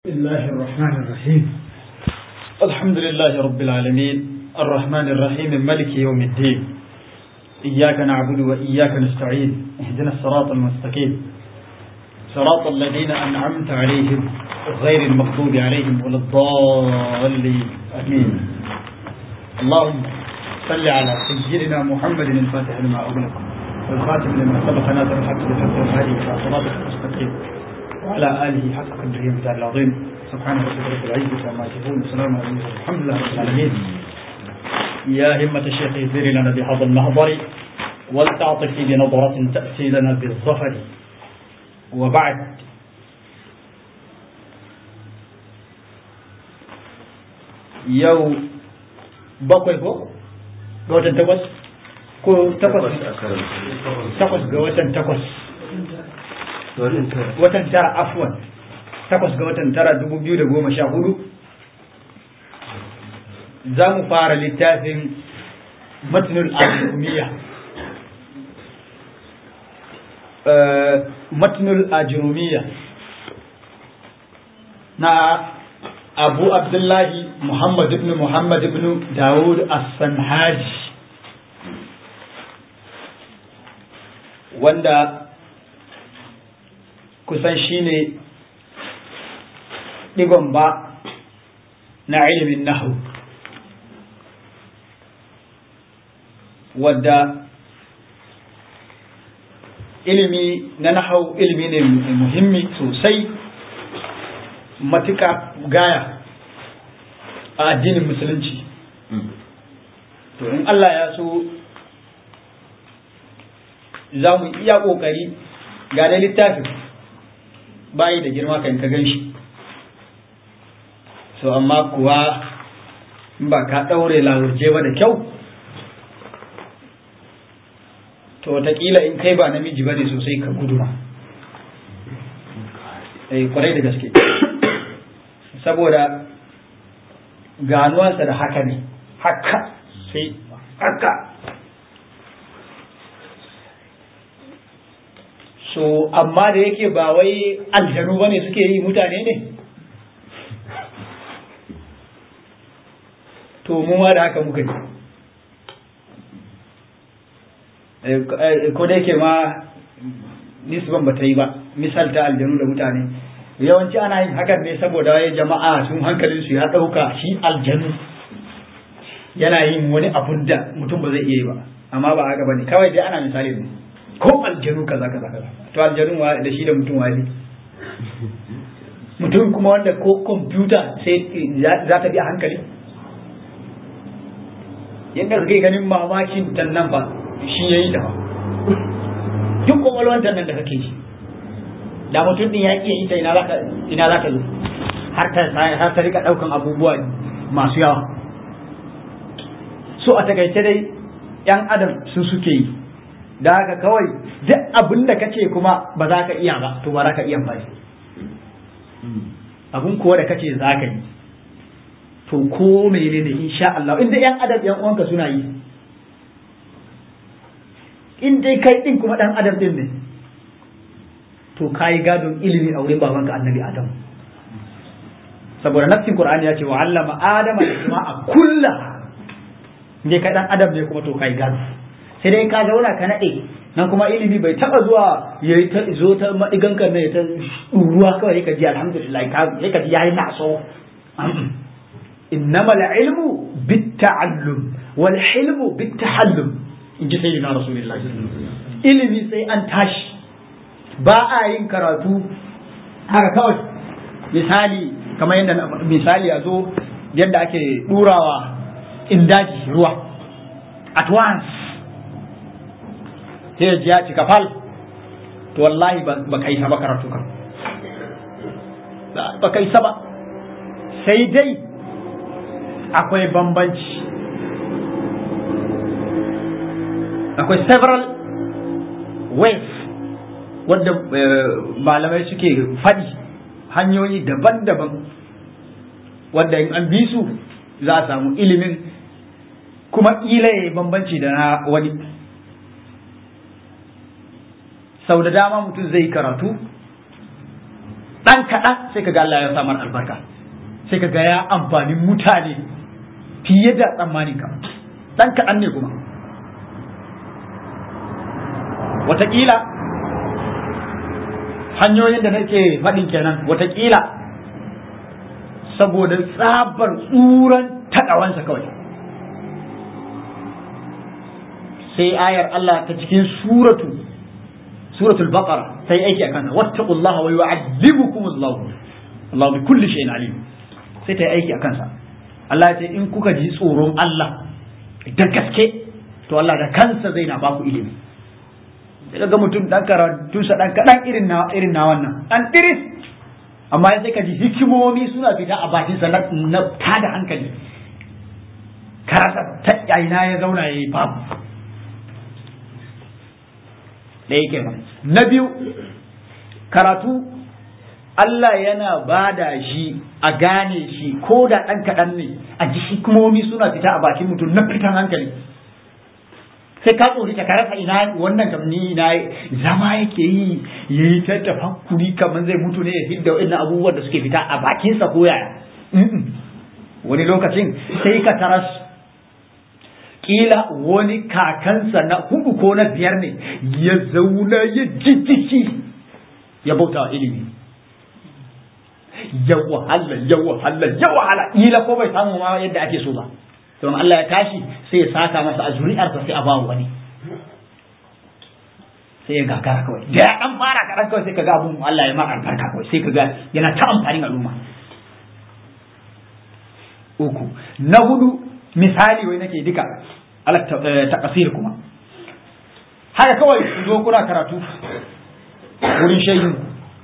بسم الله الرحمن الرحيم الحمد لله رب العالمين الرحمن الرحيم ملك يوم الدين إياك نعبد وإياك نستعين اهدنا الصراط المستقيم صراط الذين أنعمت عليهم غير المغضوب عليهم ولا الضالين آمين اللهم صل على سيدنا محمد الفاتح لما أغلق والخاتم لما سبق ناصر الحق بالحق والهادي إلى صراطك المستقيم وعلى آله حق قدره ومثال العظيم سبحان ربك رب العزة عما يصفون وسلام على المرسلين الحمد لله رب العالمين يا همة الشيخ اهدري لنا بهذا المحضر ولتعطفي بنظرة تأتي لنا بالظفر وبعد يو bakwai ko ga watan takwas ko takwas takwas ga watan takwas watan tara afwan takwas ga watan tara dubu biyu da goma sha hudu za mu fara littafin matnul ajrumiya matnul ajrumiya na abu abdullahi muhammad ibn muhammad ibn dawud as-sanhaji wanda kusan shi ne ɗigon ba na ilimin nahu wadda ilimi na nahu ilimi ne muhimmi sosai matuka gaya a addinin musulunci to in Allah ya so za mu iya ƙoƙari ga da littafin bayi da girma kan ka gan shi so amma kuwa in ba ka ɗaure lahurje ba da kyau to wataƙila in kai ba namiji ba ne sosai ka guduma eh kwarai da gaske saboda ganuwansa da haka ne haka sai haka so amma da yake ba wai aljanu bane suke yi mutane ne to mu ma da haka muka yi ko da yake ma nisban ba ta yi ba misalta aljanu da mutane yawanci ana yin hakan ne saboda wai jama'a sun hankalin su ya ɗauka shi aljanu yana yin wani abun da mutum ba zai iya yi ba amma ba haka bane kawai dai ana misali ne ko aljanu kaza kaza kaza to aljanun wa da shi da mutum wali mutum kuma wanda ko kwamfuta sai za ta bi a hankali yadda kake ganin mamakin tan nan ba shi yayi da duk kwakwalwar tan nan da kake shi da mutum din ya iya ita ina zaka ina zaka zo har ta har ta rika daukan abubuwa masu yawa so a takaice dai yan adam su suke yi da haka kawai duk abin da kace kuma ba za ka iya ba to ba za ka iya ba abin kuwa da kace za ka yi to ko mene ne insha Allah inda yan adam yan uwanka suna yi in dai kai din kuma dan adam din ne to kai gadon ilimi a wurin babanka annabi adam saboda nafsin qur'ani ya ce wa allama adama al-jama'a kullaha ne kai dan adam ne kuma to kai gado sai dai ka zauna ka naɗe nan kuma ilimi bai taɓa zuwa ya yi ta zo ta maɗigan kan ya ta ruwa kawai ka ji alhamdulillah sai ka ji yayi naso innamal ilmu bit ta'allum wal hilmu bit tahallum in ji sayyidina rasulullah ilimi sai an tashi ba a yin karatu haka kawai misali kamar yadda misali a zo yadda ake ɗurawa indaji ruwa at once sai ya ji ya cika fal to wallahi ba kai ba karatu kan ba kai ba sai dai akwai bambanci akwai several ways wadda malamai suke faɗi hanyoyi daban-daban wadda in an bi su za a samu ilimin kuma ƙila ya bambanci da na wani sau da dama mutum zai karatu dan kaɗan sai kaga Allah ya samar albarka sai kaga ya amfani mutane fiye da tsammanin ka dan kaɗan ne kuma wataƙila hanyoyin da nake faɗin kenan wataƙila saboda tsabar tsuran taɗawansa kawai sai ayar Allah ta cikin suratu suratul baqara sai aiki akan wattaqullaha wa yu'allimukumullahu Allah bi kulli shay'in alim sai ta aiki akan sa Allah ya ce in kuka ji tsoron Allah da gaske to Allah da kansa zai na baku ilimi sai ga mutum dan karatunsa dan kadan irin na irin na wannan dan diris amma sai ka ji hikimomi suna fita a bakin sa na tada hankali karasa ta ina ya zauna yayi babu da yake ba na biyu karatu Allah yana bada shi a gane shi ko da ɗan kaɗan ne a ji hikimomi suna fita a bakin mutum na fitan hankali sai ka tsori ka rasa ina wannan kam ni na zama yake yi ya yi ta tafakkuri kamar zai mutu ne ya hidda wa'in abubuwan da suke fita a bakinsa ko yaya wani lokacin sai ka taras kila wani kakansa na hudu ko na biyar ne ya zauna ya jijjiki ya bauta wa ilimi ya wahala ya wahala ya wahala kila ko bai samu ma yadda ake so ba don Allah ya tashi sai ya saka masa a zuri'arsa sai a ba wani sai ya gagara kawai da ya dan fara kaɗan kawai sai ka ga abun Allah ya ma albarka kawai sai ka ga yana ta amfanin al'umma uku na hudu misali wai nake duka ala taqsir kuma haka kawai ku zo kuna karatu wurin shehin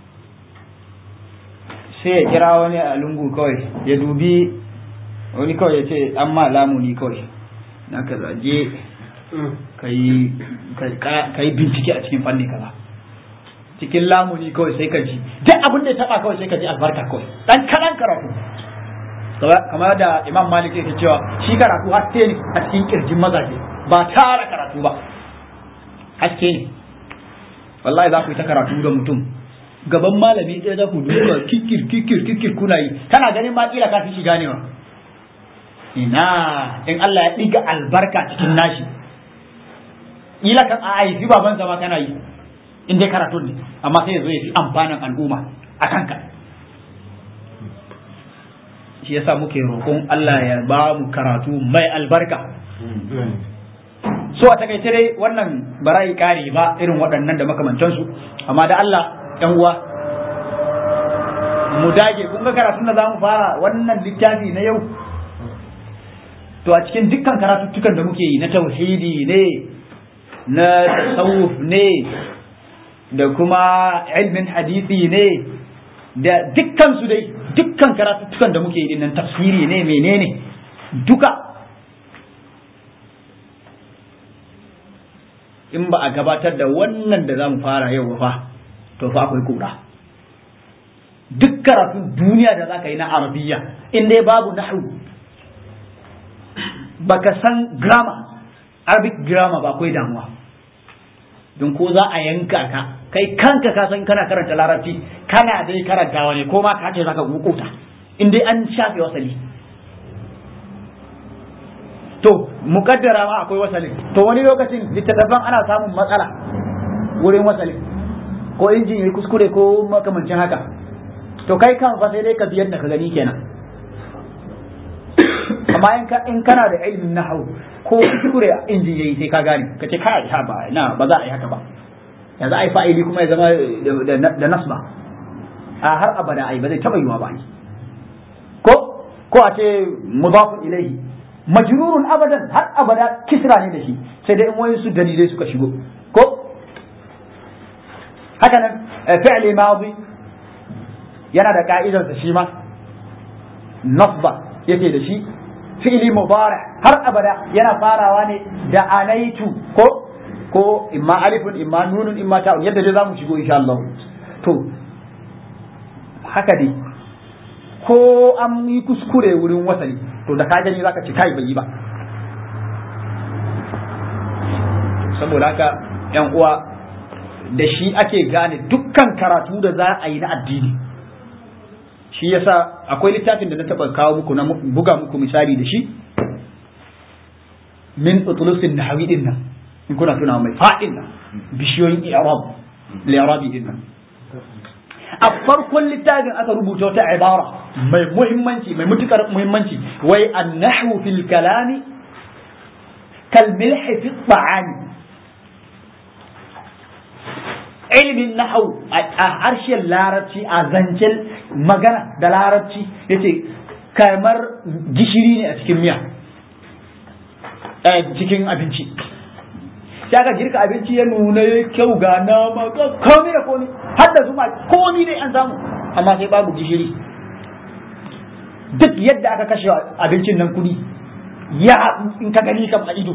sai ya kira wani a lungu kawai ya dubi wani kawai ya ce an ma lamuni kawai na ka zaje ka yi bincike a cikin fanni kaza cikin lamuni kawai sai ka ji duk abin da ya taba kawai sai ka ji albarka kawai dan kalan karatu kamar da imam malik yake cewa shi karatu haske ne a cikin kirjin mazaje ba tara karatu ba haske ne wallahi za ku yi ta karatu da mutum gaban malami ɗaya za ku duka kikir kikir kikir kuna yi kana ganin ma kila ka fi shi ganewa ina in Allah ya ɗiga albarka cikin nashi kila kan a haifi baban zama kana yi in dai karatun ne amma sai ya zo ya fi amfanin al'umma a kanka shi yasa muke roƙon Allah ya ba mu karatu mai albarka so a takaice dai wannan barayi kare ba irin waɗannan da makamantansu amma da Allah ɗan uwa mu dage kun ga karatun da zamu fara wannan littafi na yau to a cikin dukkan karatuttukan da muke yi na tauhidi ne na tasawuf ne da kuma ilmin hadisi ne da dukkan su dai dukkan karatuttukan da muke yi dinnan tafsiri ne menene duka in ba a gabatar da wannan da za mu fara yau fa to fa akwai kura duk karatun duniya da za ka yi na arabiya in dai babu nahu baka san grammar arabic grammar ba akwai damuwa don ko za a yanka ka kai kanka ka san kana karanta larabci kana dai karantawa ne ko ma ka ce zaka gukuta in dai an shafe wasali to mukaddara ma akwai wasalin to wani lokacin littattafan ana samun matsala wurin wasalin ko injin yayi kuskure ko makamancin haka to kai kan fa sai dai ka biyar da ka gani kenan amma in ka in kana da ilimin nahwu ko kuskure injin yayi sai ka gane kace kai ha ba na ba za a yi haka ba yanzu ai fa'ili kuma ya zama da nasba a har abada ai ba zai taba yiwa ba ko ko a ce mudafun ilaihi majrurun abadan har abada kisra ne da shi sai dai in wani su dalilai suka shigo ko haka nan fi'li madi yana da ka'idarsa shi ma nasba yake da shi fi'li mudari har abada yana farawa ne da anaitu ko ko imma alifun imma nunun imma ta'un yadda dai zamu shigo insha Allah to haka dai ko an yi kuskure wurin wasali to da ka gani zaka ci kai bai yi ba saboda haka yan uwa da shi ake gane dukkan karatu da za a yi na addini shi yasa akwai littafin da na taba kawo muku na buga muku misali da shi min utulusin nahawi din nan in kuna tuna mai fadin nan bishiyoyin i'rab li'rabi din nan a farkon littafin aka rubuta wata ibara mai muhimmanci mai mutukar muhimmanci wai annahwu fil kalami kal milhi fi ta'ami ilimin nahau a harshen larabci a zancen magana da larabci yace kamar gishiri ne a cikin miya cikin abinci sai aka girka abinci ya nuna ya kyau ga nama ga komi da komi har da zuma komi ne an samu amma sai babu gishiri duk yadda aka kashe abincin nan kudi ya in ka gani kam a ido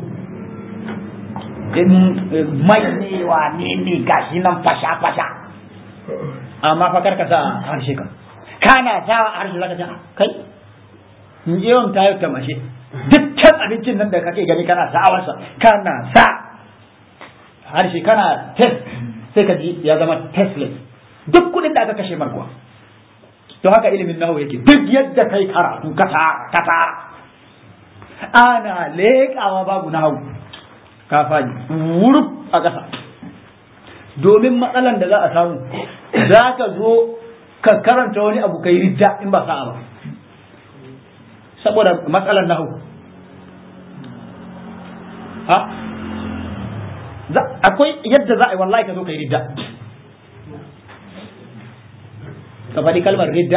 mai ne wa ne ne gashi nan fasha fasha amma fa karka sa harshe kan kana sa harshe zaka ce kai yawan tayo ta mashe dukkan abincin nan da kake gani kana sa'awarsa kana sa harshe kana test sai ka ji ya zama testless duk kudin da aka kashe markuwa to haka ilimin nahu yake duk yadda kai karatu ka tara ka tara ana leƙawa babu nahu ka faɗi wuruf a ƙasa domin matsalan da za a samu za ka zo ka karanta wani abu kai ridda in ba sa'a ba saboda matsalan nahu ha akwai yadda za a yi wallahi ka zo kai ridda ka faɗi kalmar ridda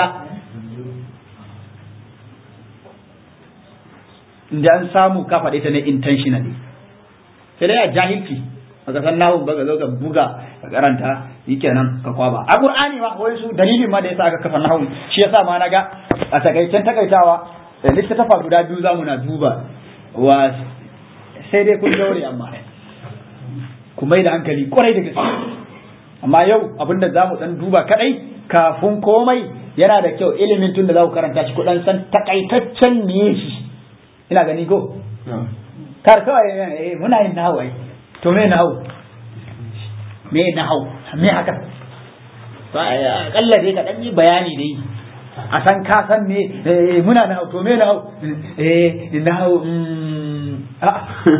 da an samu ka faɗi ta ne intentionally sai dai a jahilci baka san nahu ba ka zo ka buga ka karanta kenan ka kwaba a qur'ani ma wai su dalilin ma da yasa aka kafa nahu shi yasa ma naga a takaicen takaitawa littattafa guda biyu zamu na duba wa sai dai kun daure amma ku mai da hankali kwarai da gaske amma yau abinda zamu dan duba kadai kafin komai yana da kyau ilimin tun da za ku karanta shi kudan san takaitaccen me shi ina gani go kar kawai muna yin nahawu ai to me nahawu me nahawu me haka to akalla dai ka dan yi bayani dai a san ka san me muna nahawu to me nahawu eh nahawu a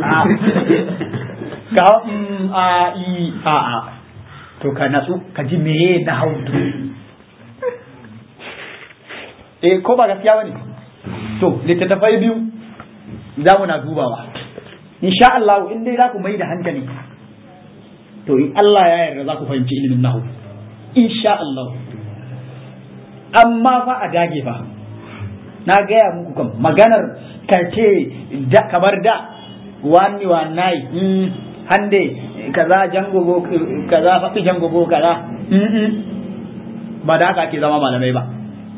ka a i a a to ka natsu ka ji me nahawu eh ko ba gaskiya bane to littattafai biyu za mu na dubawa insha Allah in dai za ku mai da hankali to in Allah ya yarda za ku fahimci ilimin nahu insha Allah amma fa a dage fa na gaya muku kan maganar kace da kamar da wani wanai hande kaza jangogo kaza fafi jangogo kaza ba da haka ake zama malamai ba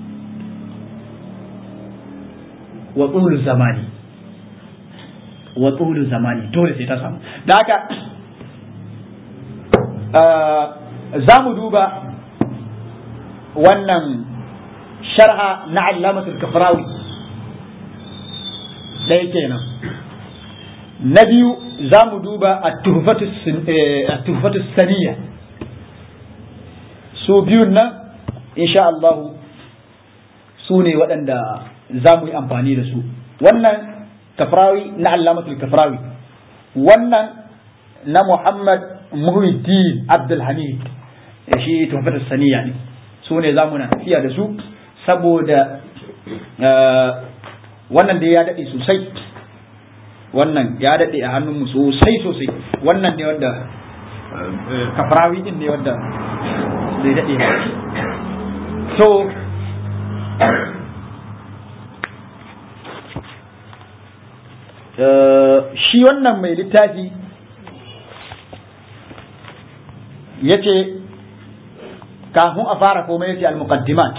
wa tsulu zamani wa tsulu zamani dole sai ta samu da haka za mu duba wannan sharha na allamatul kafrawi ɗaya kenan na biyu za mu duba a tuhfatu saniya su biyun nan insha Allahu su ne waɗanda za mu yi amfani da su wannan kafrawi na allamatul kafrawi wannan na muhammad muhyiddin abdulhamid shi tuhfatus saniya ne su ne za mu na tafiya da su saboda wannan da ya daɗe sosai wannan ya daɗe a hannunmu sosai sosai wannan ne wanda kafrawi din ne wanda zai daɗe so shi wannan mai littafi ya ce kafin a fara komai ya ce al-muqaddimat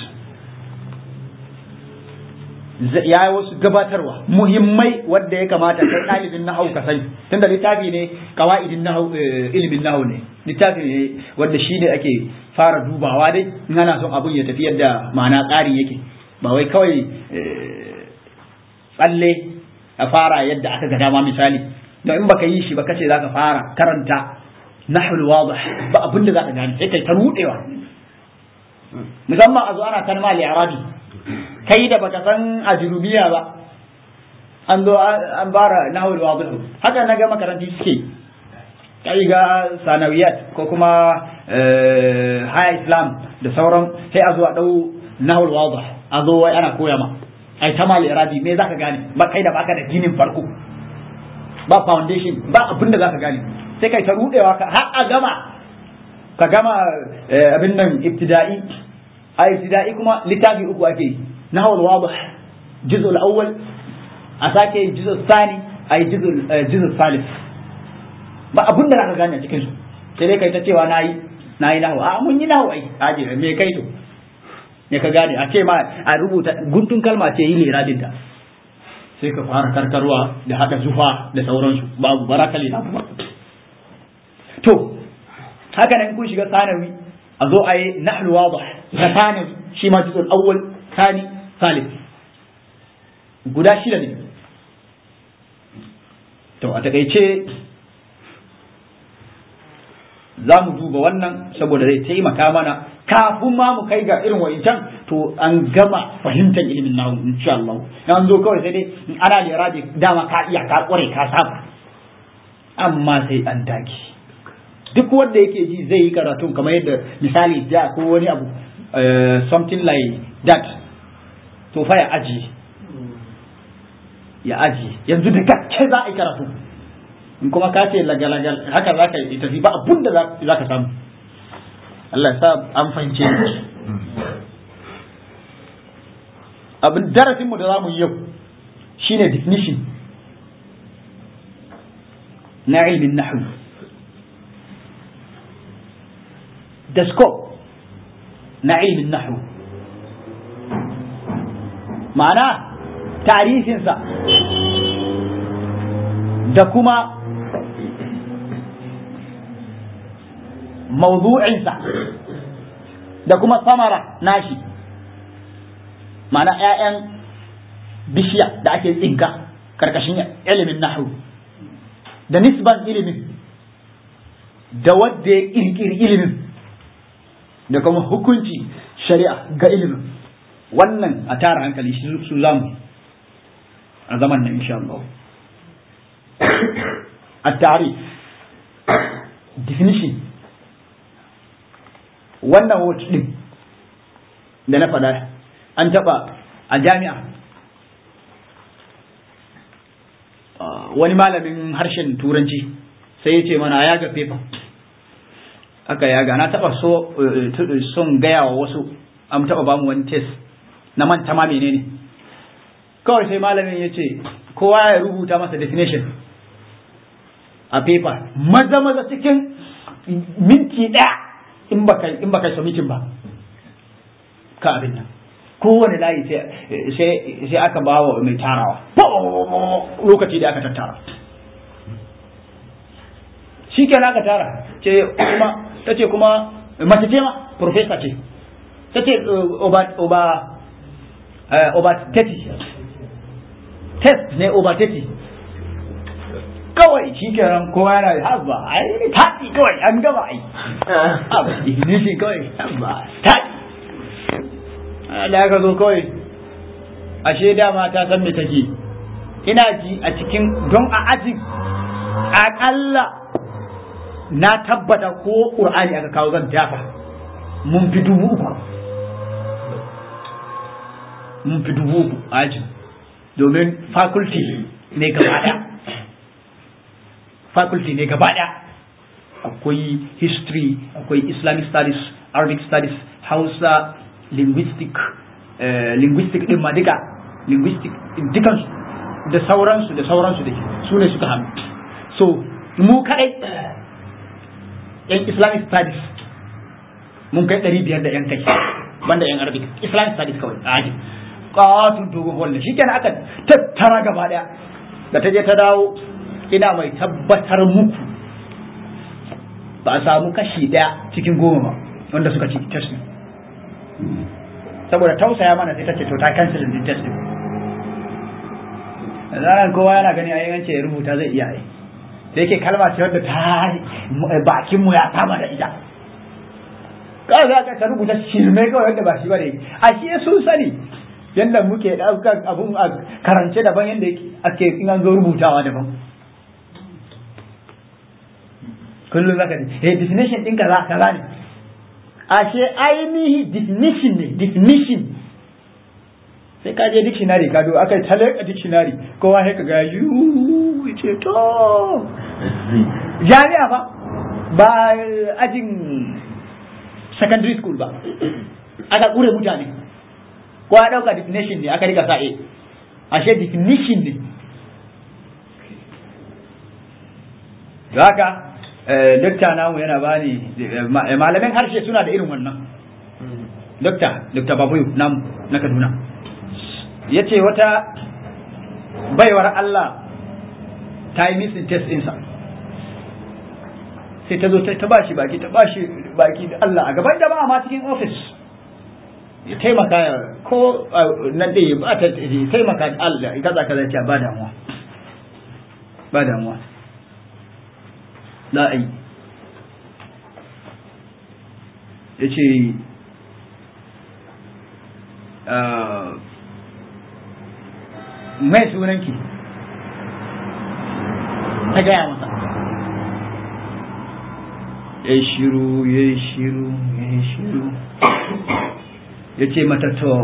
ya yi wasu gabatarwa muhimmai wadda ya kamata kai ɗalibin nahau ka sani tunda littafi ne kawa'idin nahau ilimin nahau ne littafi ne wanda shi ne ake fara dubawa dai in ana son abun ya tafi yadda ma'ana tsarin yake ba wai kawai tsalle a fara yadda aka ga dama misali don in baka yi shi ba kace zaka fara karanta nahul wadih ba abin da zaka gane sai kai ta rudewa musamman a zo ana kalma al-i'rabi kai da baka san ajrubiya ba an zo an bara nahwul wadih haka na ga makaranti suke kai ga sanawiyat ko kuma haya islam da sauran sai a zo a dau nahwul wadih a zo wai ana koya ma ai ta mal irabi me zaka gane ba kai da baka da ginin farko ba foundation ba abin da zaka gane sai kai ta rudewa ka har a gama ka gama abin nan ibtida'i a ibtida'i kuma littafi uku ake yi nahwul wadih juz'ul awwal a sake yin juz'ul thani a yi juz'ul thalith ba abin da zaka gane cikin su sai dai kai ta cewa nayi nayi nahwu a mun yi nahwu ai aje me kai to ne ka gane a ce ma a rubuta guntun kalma ce yi liradin ta sai ka fara karkarwa da hada zufa da sauransu babu barakali na kuma to haka nan kun shiga sanawi a zo a yi nahlu wadih na sanawi shi ma juzul awwal thani thalith guda shida ne to a takaice za mu duba wannan saboda zai taimaka mana kafin ma mu kai ga irin wa'incan to an gama fahimtar ilimin nahu insha Allah an zo kawai sai dai ana lura da dama ka iya ka kware ka saba amma sai an dage duk wanda yake ji zai yi karatun kamar yadda misali da ko wani abu something like that to fa ya aji ya aji yanzu da gaske za a yi karatu in kuma ka ce lagalagal haka za ka yi tafi ba abun da za ka samu Allah sa an fahimce abin darasin mu da za mu yi yau shine definition na ilmin nahwu da scope na ilmin nahwu ma'ana tarihinsa da kuma mawdu'insa da kuma samara nashi ma'ana 'ya'yan bishiya da ake tsinka karkashin ilimin nahu da nisban ilimin da wadda ya kirkiri ilimin da kuma hukunci shari'a ga ilimin wannan a tara hankali su zamu a zaman nan insha Allah التعريف definition wannan word din da na faɗa an taɓa a jami'a wani malamin harshen turanci sai ya ce mana ya ga fefa aka yaga na taɓa so son gaya wa wasu an taɓa bamu wani test na manta ma menene kawai sai malamin ya ce kowa ya rubuta masa definition a paper maza maza cikin minti ɗaya in baka in baka submitin ba ka abin nan kowane layi sai sai aka ba wa mai tarawa lokaci da aka tattara shi kenan aka tara ce kuma ta ce kuma mace ce ma professor ce ta ce over over over 30 test ne over 30 kawai shi kenan kowa yana da haba ai taɗi kawai an gama ai haba ignition kawai haba taɗi da aka zo kawai ashe dama ta san me take ina ji a cikin don a ajin aƙalla na tabbata ko ƙur'ani aka kawo zan dafa mun fi dubu uku mun fi dubu uku a ajin domin faculty ne gaba ɗaya faculty ne gaba ɗaya akwai history akwai islamic studies arabic studies hausa linguistic linguistic din ma duka linguistic dukansu da sauransu da sauransu da ke su ne suka hannu so mu kadai yan islamic studies mun kai ɗari biyar da yan kai banda yan arabic islamic studies kawai a aji ƙatun dogon walle shi kenan aka tattara gaba ɗaya da ta je ta dawo ina mai tabbatar muku ba a samu kashi ɗaya cikin goma ba wanda suka ci testing saboda tausaya mana sai ta ce to ta cancel din testing zaran kowa yana gani a yance ya rubuta zai iya yi da yake kalma ce wadda ta bakin mu ya saba da ita kawai za ka rubuta shirme kawai wanda ba shi ba ne a shi sun sani yadda muke ɗaukar abun a karance daban yadda ake in an zo rubutawa daban kullum zaka ji eh definition din kaza kaza ne ashe ainihi definition ne definition sai ka je dictionary ka do aka tale a dictionary kowa sai ka ga yu ce to jami'a fa ba ajin secondary school ba aka kure mutane ko ya dauka definition ne aka rika sa e ashe definition ne haka dokta namu yana bani malamin harshe suna da irin wannan dokta dokta babuyu namu na kaduna ya ce wata baiwar Allah ta yi missing test ɗinsa sai ta zo ta ba shi baki ta ba shi baki da Allah a gaban jama'a ma cikin ofis ya taimaka ko nan dai ya ba ta taimaka da Allah kaza kaza ce ba damuwa ba damuwa za a yi ya ce mai sunanki ta gaya masa ya shiru ya shiru ya shiru ya ce mata to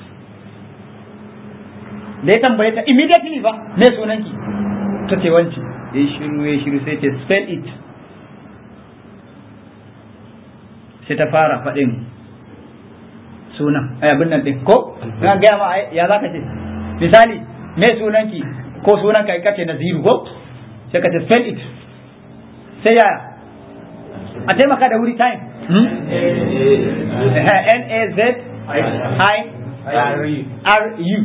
da ya tambaye ta immediately ba mai sunanki ta ce wanci ya shiru ya shiru sai ce spell it sai ta fara faɗin sunan abin nan ɗin ko na gaya ma ya za ka ce misali me sunanki ko sunan ka kace naziru ko sai ka ce spell it sai yaya a taimaka da wuri time n a z i r u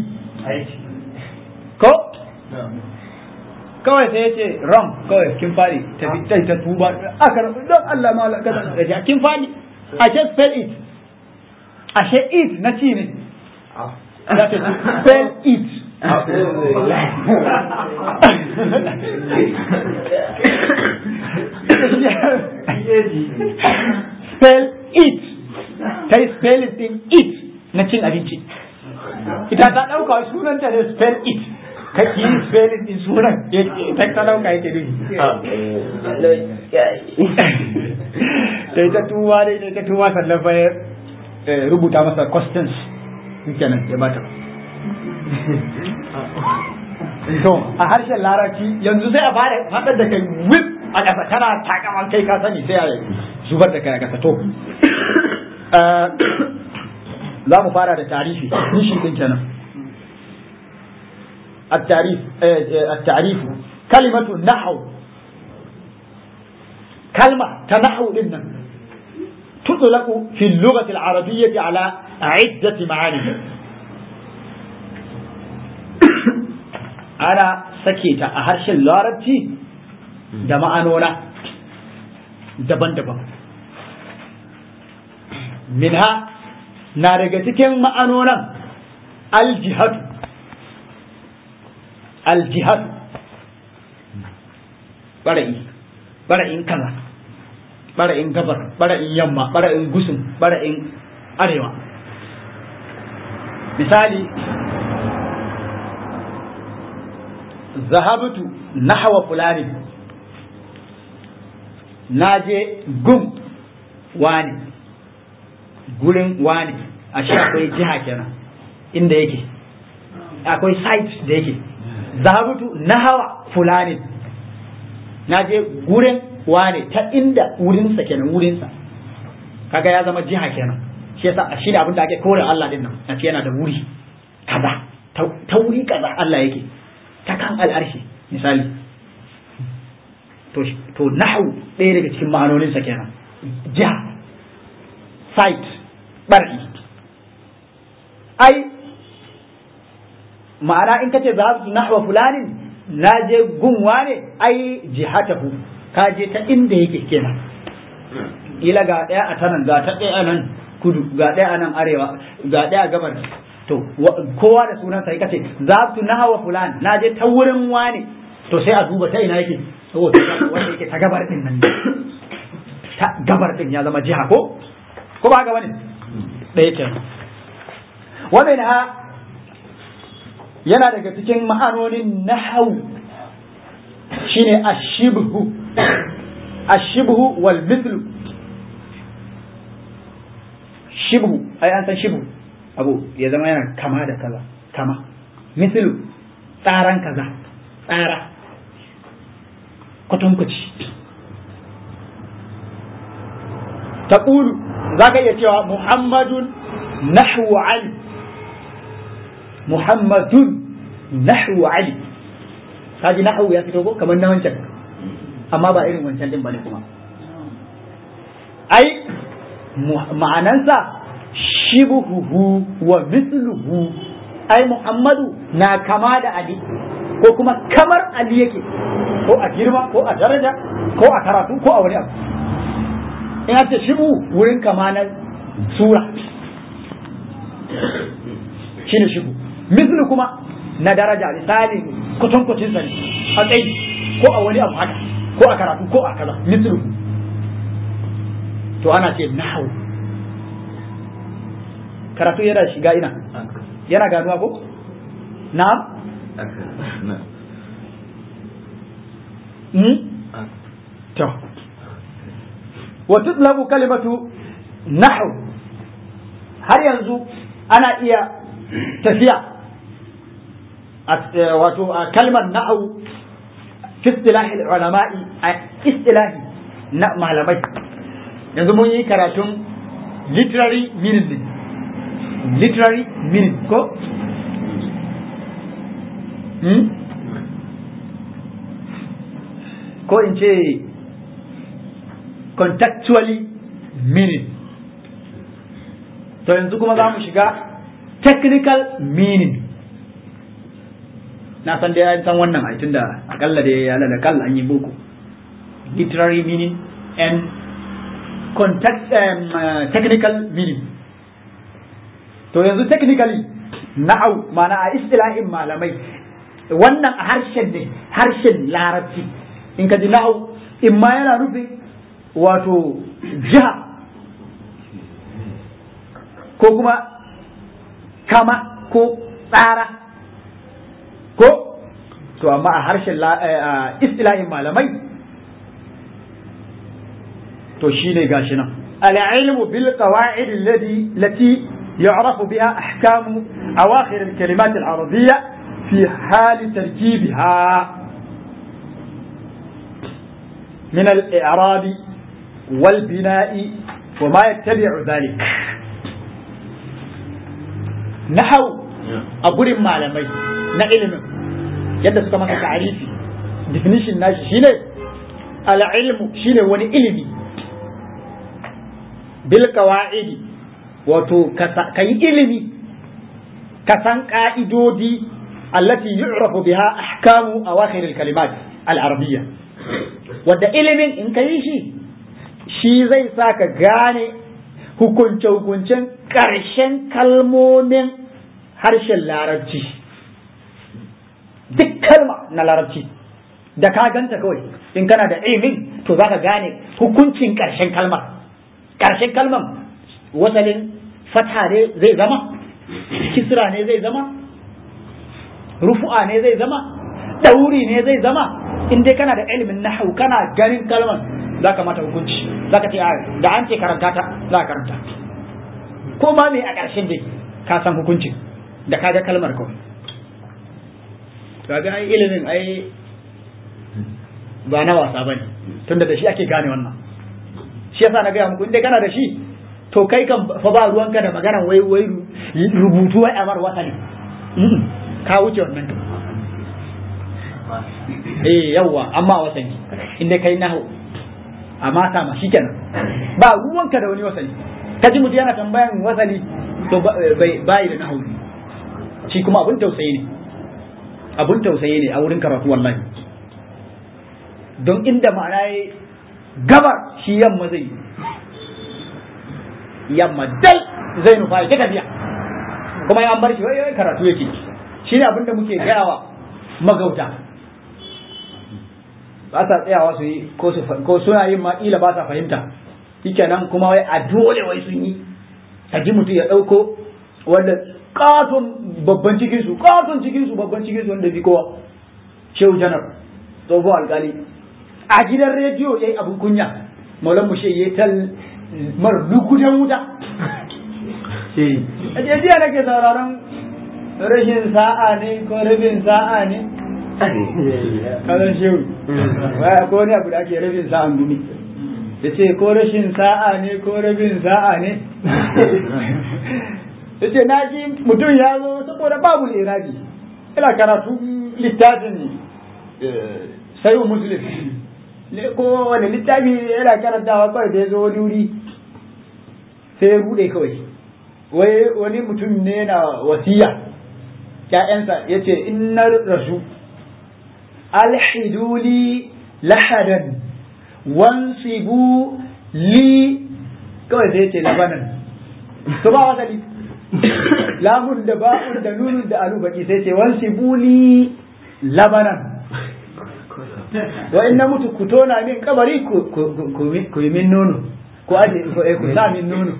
ko kawai sai ya ce ram kawai kin fadi ta bi ta tuba aka don Allah ma ka kin fadi a ce spell it ashe it na ci ne za ta spell it spell it ta yi spelling din it na cin abinci ita ta ɗauka sunanta ne spell it ka ki yi spelling din sunan ta ta ɗauka yake ne ta yi ta tuwa da ita ta tuwa sannan fa rubuta masa questions kenan ya bata to a harshen larabci yanzu sai a fara faɗar da kai whip a ƙasa kana takaman kai ka sani sai a zubar da kai a ƙasa to za mu fara da tarifi nishi din kenan التعريف التعريف كلمة نحو كلمة تنحو إن تطلق في اللغة العربية على عدة معاني ana sake ta a harshen larabci da ma'anona daban-daban minha na daga cikin ma'anonan aljihadu aljihadu bara'i bara'in kaza bara'in gabar bara'in yamma bara'in gusun bara'in arewa misali zahabtu nahwa fulani na je gum wani gurin wani a shi akwai jiha kenan inda yake akwai site da yake zahabtu nahwa fulani na je gurin wani ta inda wurinsa kenan wurinsa kaga ya zama jiha kenan shi yasa shi ne abin da ake kore Allah din nan a ce yana da wuri kaza ta wuri kaza Allah yake ta kan al'arshi misali to nahu ɗaya daga cikin ma'anoninsa kenan ja site bar'i ai ma'ana in kace za su nahwa fulanin na je gunwa ne ai jihatahu ka je ta inda yake kenan ila ga ɗaya a tanan ga ta ɗaya nan kudu ga ɗaya a nan arewa ga ɗaya gabar to kowa da sunan sa kace za tu nahawa fulan na je ta wurin wani to sai a duba ta ina yake saboda wanda yake ta gabar din nan ta gabar din ya zama jiha ko ko ba haka bane ɗaya kenan wa minha yana daga cikin ma'anonin nahwu shine ashibhu ashibhu wal mithlu shibhu ai an san shibhu abu ya zama yana kama da kaza kama mithlu tsaran kaza tsara kwatankwaci taqulu zaka iya cewa muhammadun nahwu ali muhammadun nahwu ali kaji nahwu ya fito ko kamar na wancan amma ba irin wancan din bane kuma ai ma'anansa shibuhu wa mithluhu ai muhammadu na kama da ali ko kuma kamar ali yake ko a girma ko a daraja ko a karatu ko a wani abu in ce shibu wurin kama na sura shine shibu mislu kuma na daraja misali kwatankwacin sa ne a tsayi ko a wani abu haka ko a karatu ko a kaza mislu to ana ce nahu karatu yana shiga ina yana ganuwa ko na'am to wa tutlabu kalimatu nahu har yanzu ana iya tafiya wato a kalmar nahu fi istilahi ulama'i a istilahi na malamai yanzu mun yi karatun literary meaning literary meaning ko hmm? ko in ce contextually meaning to yanzu kuma za mu shiga technical meaning na san da ya san wannan a tunda akalla da ya lalakal an yi boko literary meaning and context um, uh, technical meaning to yanzu technically na'au mana a istilahin malamai wannan a harshen ne harshen larabci in ka ji na'au in ma yana nufin wato jiha ko kuma kama ko tsara ko to amma a harshen istilahin malamai to shine gashi nan العلم بالقواعد الذي التي يعرف بها أحكام أواخر الكلمات العربية في حال تركيبها من الإعراب والبناء وما يتبع ذلك نحو أقول معلمي نعلم yadda suka masa ta'arifi definition nashi shine al-ilmu shine wani ilimi bil qawaidi wato ka yi ilimi ka san ka'idodi allati yu'rafu biha ahkamu awakhir al-kalimat al-arabiyya wanda ilimin in ka yi shi shi zai sa ka gane hukunce-hukuncen ƙarshen kalmomin harshen larabci duk kalma na larabci da ka ganta kawai in kana da ilimin to za ka gane hukuncin ƙarshen kalmar ƙarshen kalmar wasalin fatha ne zai zama kisra ne zai zama rufu'a ne zai zama ɗauri ne zai zama in dai kana da ilimin nahwu kana ganin kalmar za ka mata hukunci za ka ce da an ce karanta ta za ka karanta ko ma me a ƙarshen dai ka san hukuncin da ka ga kalmar kawai kaga ai ilimin ai ba na wasa bane tunda da shi ake gane wannan shi yasa na gaya muku in dai kana da shi to kai kan fa ba ruwanka da maganan wai wai rubutu wai amar wata ne ka wuce wannan eh yawwa amma wasani inda kai nahu amma sama shikenan ba ruwanka da wani wasani kaji mutum yana tambayan wasani to bai bai da nahu shi kuma abun tausayi ne abun tausayi ne a wurin karatu wallahi don inda ma'ana ya gabar shi yamma zai yamma dai zai nufa ya tafiya kuma ya bar shi wai karatu yake shi ne abin da muke gayawa magauta ba sa tsayawa su yi ko suna yin ma ila ba sa fahimta shikenan kuma wai a dole wai sun yi ka ji mutum ya ɗauko wanda katon babban cikin su katon cikin su babban cikin su wanda bi kowa shehu janar tsohon alkali a gidan rediyo yayi abin kunya maulan mu shi tal mar lukutan wuta a jiya nake sauraron rashin sa'a ne ko rabin sa'a ne kazan shehu ko wani abu da ake rabin sa'an gumi ya ce ko rashin sa'a ne ko rabin sa'a ne ya ce na ji mutum ya zo saboda babu irabi ina karatu littafin sayu muslim ko wani littafi yana karantawa kawai da ya zo wani wuri sai ya rude kawai wai wani mutum ne na wasiya ‘ya'yansa ya ce in na rasu alhiduli lahadan wansibu li kawai sai ce labanan to ba wasali lamun da ba'un da nunun da alu baki sai ce wansibu li labanan wa in na mutu ku tona min kabari ku yi min nono ko aje ko eh ku sa min nono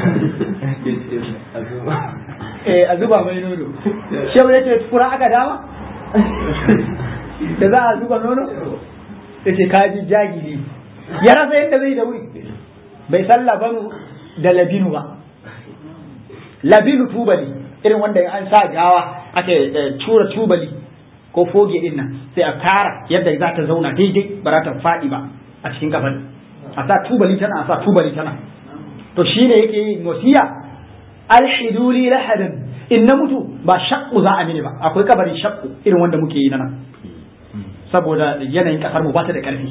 eh a zuba mai nono shehu yace kura aka dama da za a zuba nono yace kaji jagili ya rasa yadda zai da wuri bai san labanu da labinu ba labinu tubali irin wanda an sa gawa ake tura tubali ko foge din nan sai a kara yadda za ta zauna daidai ba za ta faɗi ba a cikin kafan a sa tubali tana a sa tubali tana to shine yake yin wasiya alhiduli lahadan in na mutu ba shakku za a mini ba akwai kabarin shakku irin wanda muke yi nan saboda yanayin kasar mu ba ta da karfi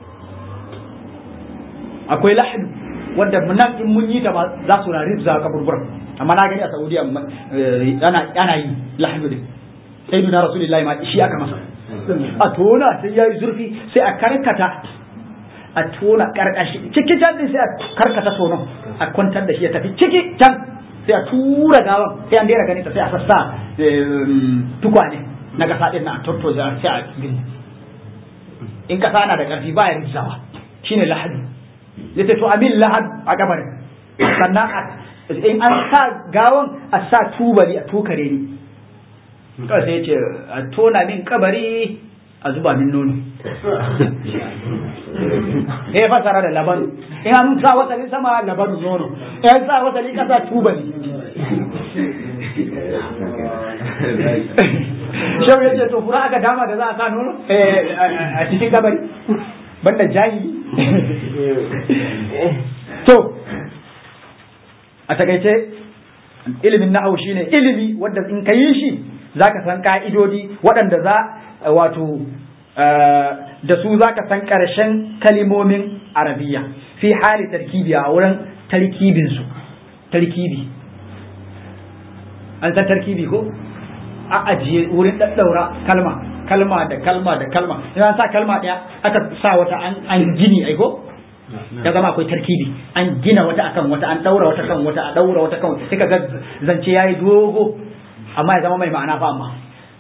akwai lahadu wanda nan in mun yi ta ba za su rari za kaburburan amma na gani a saudiya ana ana yi lahadu din sai duna rasulullahi ma shi aka masa a tona sai ya yi zurfi sai a karkata a tona karkashi ciki can din sai a karkata tonon a kwantar da shi ya tafi ciki can sai a tura gawan sai an daina ganin ta sai a sassa tukwane na kasa din na tortoza sai a gini in kasa na da karfi ba ya rizawa shine lahadi yace to amin lahad a gabarin sannan in an sa gawan a sa tubali a tukare ni kawai sai ce a tona min kabari a zuba min nono ya fasara da labanu in an sa wasalin sama labanu nono in an sa wasalin kasa tubali shau ya ce to fura aka dama da za a sa nono a cikin kabari banda jahili to a takaice ilimin na'au shine ilimi wanda in ka yi shi zaka san ka'idodi waɗanda za wato da su zaka san ƙarshen kalimomin arabiya fi hali tarkibi a wurin tarkibin su tarkibi an san tarkibi ko a ajiye wurin daddaura kalma kalma da kalma da kalma idan sa kalma ɗaya aka sa wata an gini aiko ya zama akwai tarkibi an gina wata akan wata an daura wata kan wata a daura wata kan sai ka ga zance yayi dogo amma ya zama mai ma'ana fa amma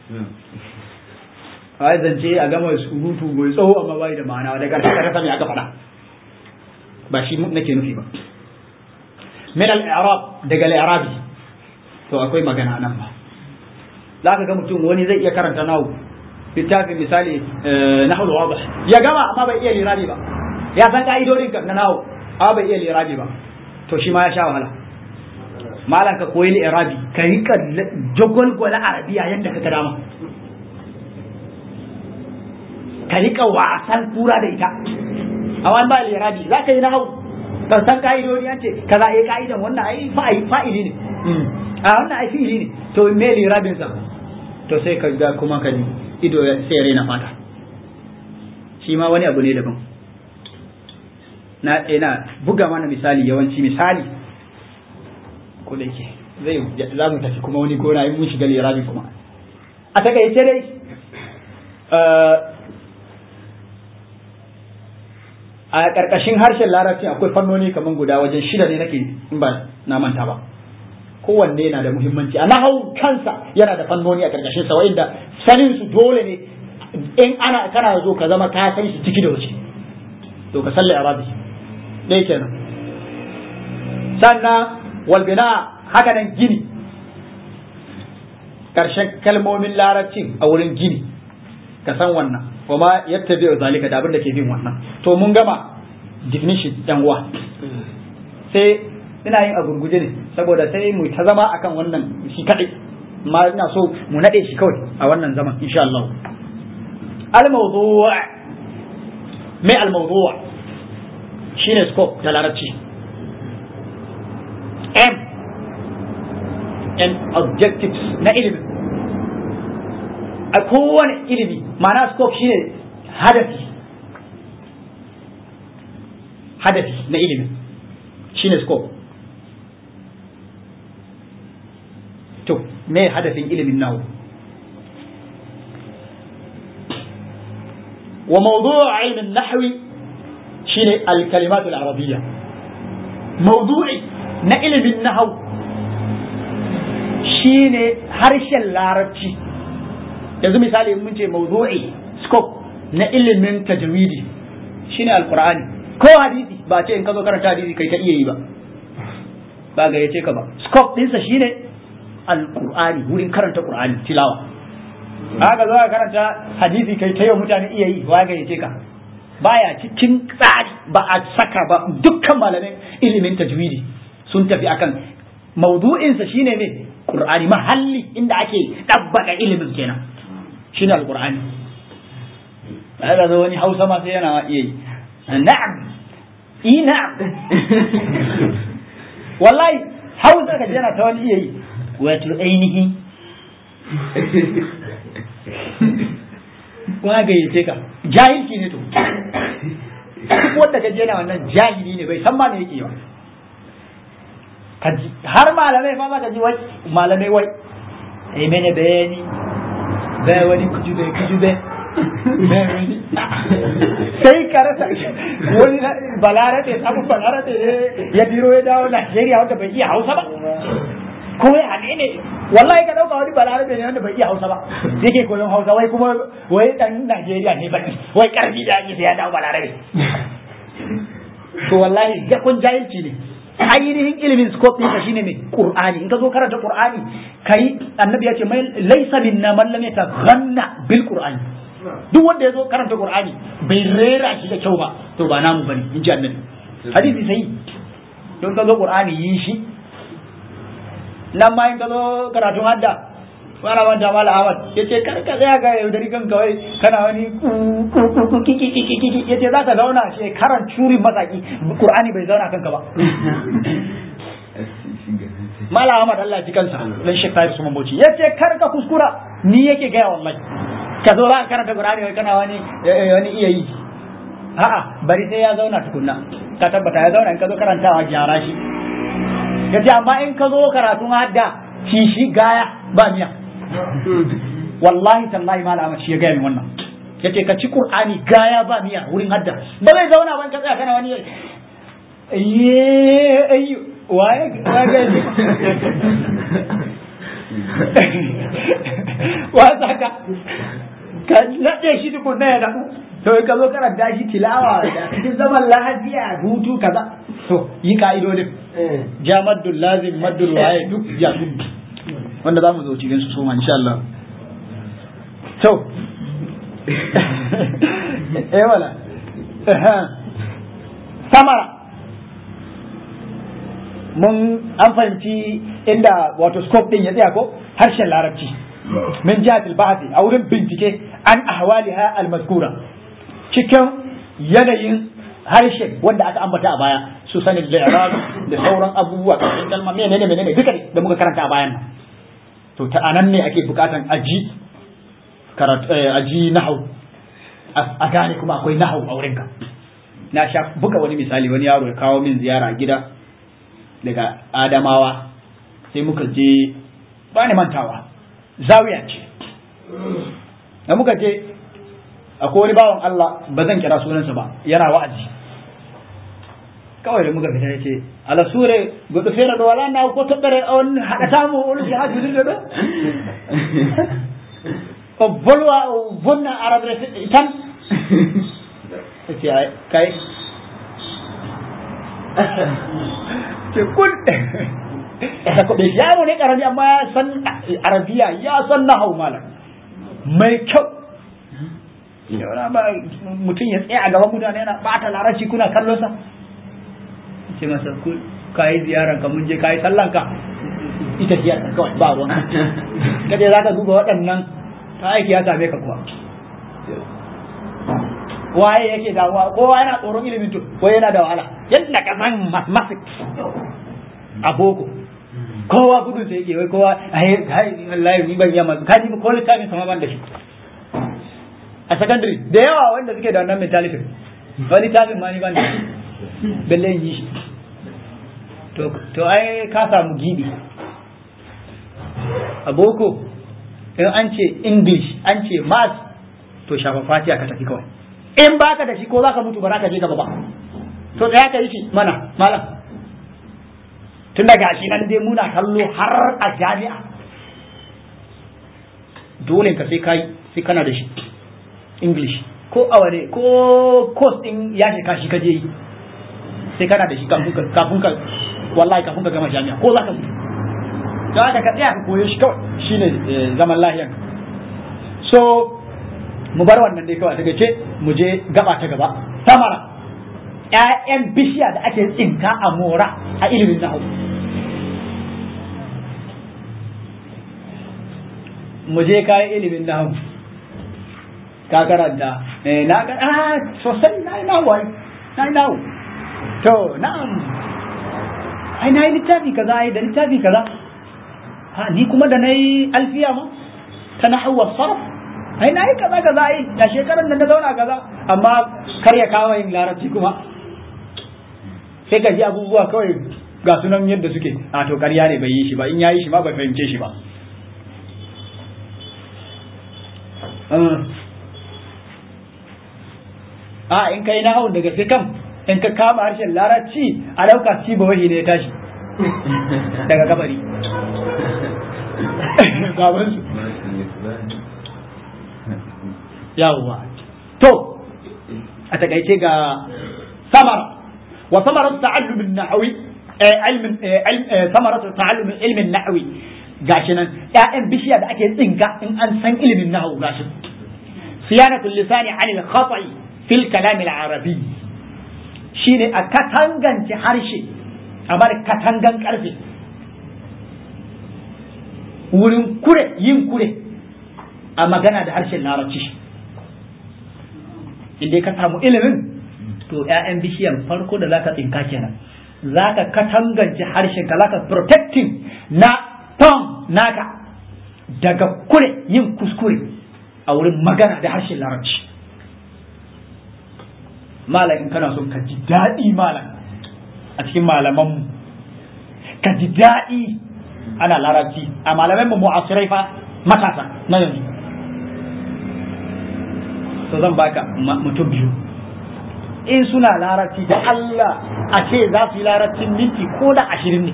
ai zance a gama surutu mai tsawo amma bai da ma'ana da karshe ka rasa me aka faɗa ba shi nake nufi ba min al-i'rab daga al-i'rabi to akwai magana nan ba za ka ga mutum wani zai iya karanta nahu littafin misali nahul wadih ya gama amma bai iya lirabi ba ya san ka'idodin ka na nahu amma bai iya lirabi ba to shi ma ya sha wahala malan ka koyi lirabi ka rika jagwalgwala arabiya yadda ka dama ka rika wasan kura da ita amma ba lirabi za ka yi nahu ka san ka'idodi an ce kaza ai ka'idan wannan ai fa'ili ne a wannan ai fi'ili ne to me lirabin sa to sai ka ga kuma ka ido sai raina fata shi ma wani abu ne daban na ina buga mana misali yawanci misali ko da yake zai za mu tafi kuma wani gona in mun shiga lirabi kuma a takaice dai a ƙarƙashin harshen larabci akwai fannoni kamar guda wajen shida ne nake in ba na manta ba kowanne yana da muhimmanci a nahau kansa yana da fannoni a ƙarƙashin sa wa'inda sanin su dole ne in ana kana zo ka zama ka san shi ciki da waje to ka salli arabi dai kenan sannan walbina haka nan gini karshen kalmomin larabcin a wurin gini ka san wannan kuma yadda bai zalika da abin da ke bin wannan to mun gama definition yan uwa sai ina yin a gurguje ne saboda sai mu ta zama akan wannan shi kadai amma ina so mu nade shi kawai a wannan zaman insha Allah al-mawdu' mai al-mawdu' shine scope da larabci m and objectives na ilimi a kowane ilimi ma'ana scope shine hadafi hadafi na ilimi shine scope to me hadafin ilimin nawo wa mawdu' ilm an-nahwi shine al-kalimat al-arabiyya mawdu'i na ilimin nahwu shine harshen larabci yanzu misali mun ce mawdu'i scope na ilimin tajwidi shine alqur'ani ko hadisi ba ce in ka zo karanta hadisi kai ta iya yi ba ba ga yace ka ba scope ɗinsa shine alqur'ani wurin karanta qur'ani tilawa haka zo ka karanta hadisi kai ta yi mutane iya yi wa ga yace ka baya cikin tsari ba a saka ba dukkan malamin ilimin tajwidi sun tafi akan maudu'insa shine ne qur'ani mahalli inda ake dabbaka ilimin kenan shine alqur'ani haka zo wani hausa ma sai yana iya yi na'am i na'am wallahi hausa ka yana ta wani iya yi wato ainihi kuma gayyace ka jahilci ne to duk wanda ka je na wannan jahili ne bai san ma me yake ba kaji har malamai fa ma kaji wai malamai wai ai mene bayani bai wani kujube kujube sai ka rasa wani balarabe samu balarabe ne ya biro ya dawo Najeriya wanda bai iya Hausa ba ko ya haɗe ne wallahi ka dauka wani balarabe ne wanda bai iya Hausa ba yake koyon Hausa wai kuma wai dan Najeriya ne baki wai karfi da ake sai ya dawo balarabe to wallahi ga kun jahilci ne ainihin ilimin scope ɗinka shine mai Qur'ani in ka zo karanta Qur'ani kai annabi ya ce mai laysa minna man lam yataghanna bil Qur'ani duk wanda ya zo karanta Qur'ani bai rera shi da kyau ba to ba namu bane in ji annabi hadisi sai don ka zo Qur'ani yi shi nan ma in ka zo karatun hadda wani manta mala Ahmad ya ce kar ka tsaya ga yaudari kan kawai kana wani kiki ya ce za ka zauna shekaran curin matsaki Qur'ani bai zauna kanka ba mala Ahmad Allah ji kansa dan Sheikh Tahir Suman Bauchi ya ce kar ka kuskura ni yake gaya wallahi ka zo za ka karanta Qur'ani wai kana wani wani iya yi a'a bari sai ya zauna tukunna ka tabbata ya zauna in ka zo karantawa gyara shi ya ce amma in ka zo karatun hadda shi shi gaya ba miya wallahi tallahi malama shi ya gaya min wannan ya ce ka ci qur'ani gaya ba miya wurin hadda ba zai zauna ban ka tsaya kana wani ye ayyu waye waye ne wa saka ka nade shi tukunna ya daɗu to ka zo karanta shi tilawa da cikin zaman lafiya hutu kaza to yi ka'idodin jamaddul lazim maddul waye duk ya wanda za mu zo cikin su soma insha Allah to eh wala samara mun an fahimci inda wato scope din ya tsaya ko harshen larabci min jihatil bahthi a wurin bincike an ahwaliha al-mazkura cikin yanayin harshen wanda aka ambata a baya su sanin li'rab da sauran abubuwa kan kalma menene menene duka da muka karanta a bayan nan to ta anan ne ake bukatan aji karatu aji nahau a gane kuma akwai nahau a wurinka na sha buga wani misali wani yaro ya kawo min ziyara a gida daga adamawa sai muka je ba ni mantawa zawiya ce da muka je akwai wani bawan Allah ba zan kira sunansa ba yana wa'azi kawai da muka fita ya ce ala sure gudu fere da wala na ko tabbare on hada tamu on shi haju da do o bolwa o vonna arabre tan ce kai ce kul ta kuɗe yaro ne karami amma ya san arabiya ya san na hau malam mai kyau mutum ya tsaya a gaban mutane yana bata larabci kuna kallon sa ce masa kul ka yi ziyarar ka mun je ka yi sallan ka ita ziyarar kawai ba ruwan kaje za ka duba waɗannan ta aiki ya same ka kuwa waye yake damuwa kowa yana tsoron ilimin to ko yana da wahala yadda ka san mathematics a boko kowa gudun sai yake wai kowa ai ai wallahi ni ban yamma ka ji ko littafin sama ban da shi a secondary da yawa wanda suke da wannan mentality wani littafin ma ni ban da shi balle yi shi to to ai ka samu gibi a boko in an ce english an ce math to shafa fatiha ka tafi kawai in baka da shi ko zaka mutu ba za ka je gaba ba to tsaya ka yi shi mana malam tun daga shi nan dai muna kallo har a jami'a dole ka sai kai sai kana da shi english ko aware ko course din ya shika shi kaje yi sai kana da shi kafin ka wallahi kafin ka gama jami'a ko zaka mutu to haka ka tsaya ka koyo shi kawai shine zaman lahiyan so mu bar wannan dai kawai daga ce mu je gaba ta gaba samara ƴaƴan bishiya da ake tsinka a mora a ilimin nahu mu je kayan ilimin nahu ka karanta eh na ga ah sosai na yi nahu ai na yi nahu to na'am ai na yi littafi kaza ai da littafi kaza ha ni kuma da na yi alfiya ma ta nahawa sarf ai na yi kaza kaza ai da shekaran da na zauna kaza amma kar ya kawo yin larabci kuma sai ka ji abubuwa kawai ga sunan yadda suke a to ƙarya ne bai yi shi ba in ya yi shi ma bai fahimce shi ba a in kai na hau daga sai kam in ka kama harshen larabci a ɗauka ci ba wahi ne ya tashi daga kabari babansu yawwa to a takaice ga samara wa samara ta'allum an-nahwi ilmin samara ta'allum ilmin nahwi gashi nan ƴaƴan bishiya da ake tsinka in an san ilimin nahwu gashi siyanatul lisani 'an al-khata'i fil kalam al-arabi shine a katangance harshe a bar katangan karfe wurin kure yin kure a magana da harshen larabci inda ka samu ilimin to ‘ya'yan bishiyan farko da zaka tsinka kenan zaka katangance harshen ka zaka protecting na ton naka daga kure yin kuskure a wurin magana da harshen larabci malam in kana son ka ji daɗi malam a cikin malamanmu ka ji daɗi ana larabci a malaman mu mu'asirai fa matasa na yanzu to zan baka mutum biyu in suna larabci da Allah a ce za su yi larabcin minti ko da ashirin ne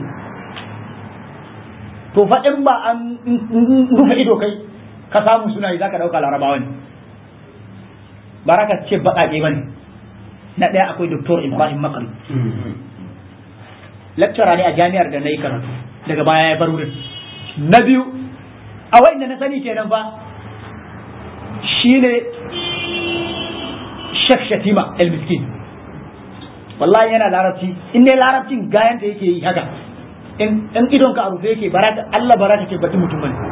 to fa in ba an rufe ido kai ka samu suna yi za ka ɗauka larabawa ne baraka ce baƙaƙe ba ne na ɗaya akwai doktor ibrahim makari lecturer ne a jami'ar da na yi karatu daga baya ya bar wurin na biyu a wanda na sani kenan ba shine Sheikh Shatima El Miskin wallahi yana larabci in ne larabcin gayan da yake yi haka in idon ka a rufe yake baraka Allah baraka ke bati mutum bane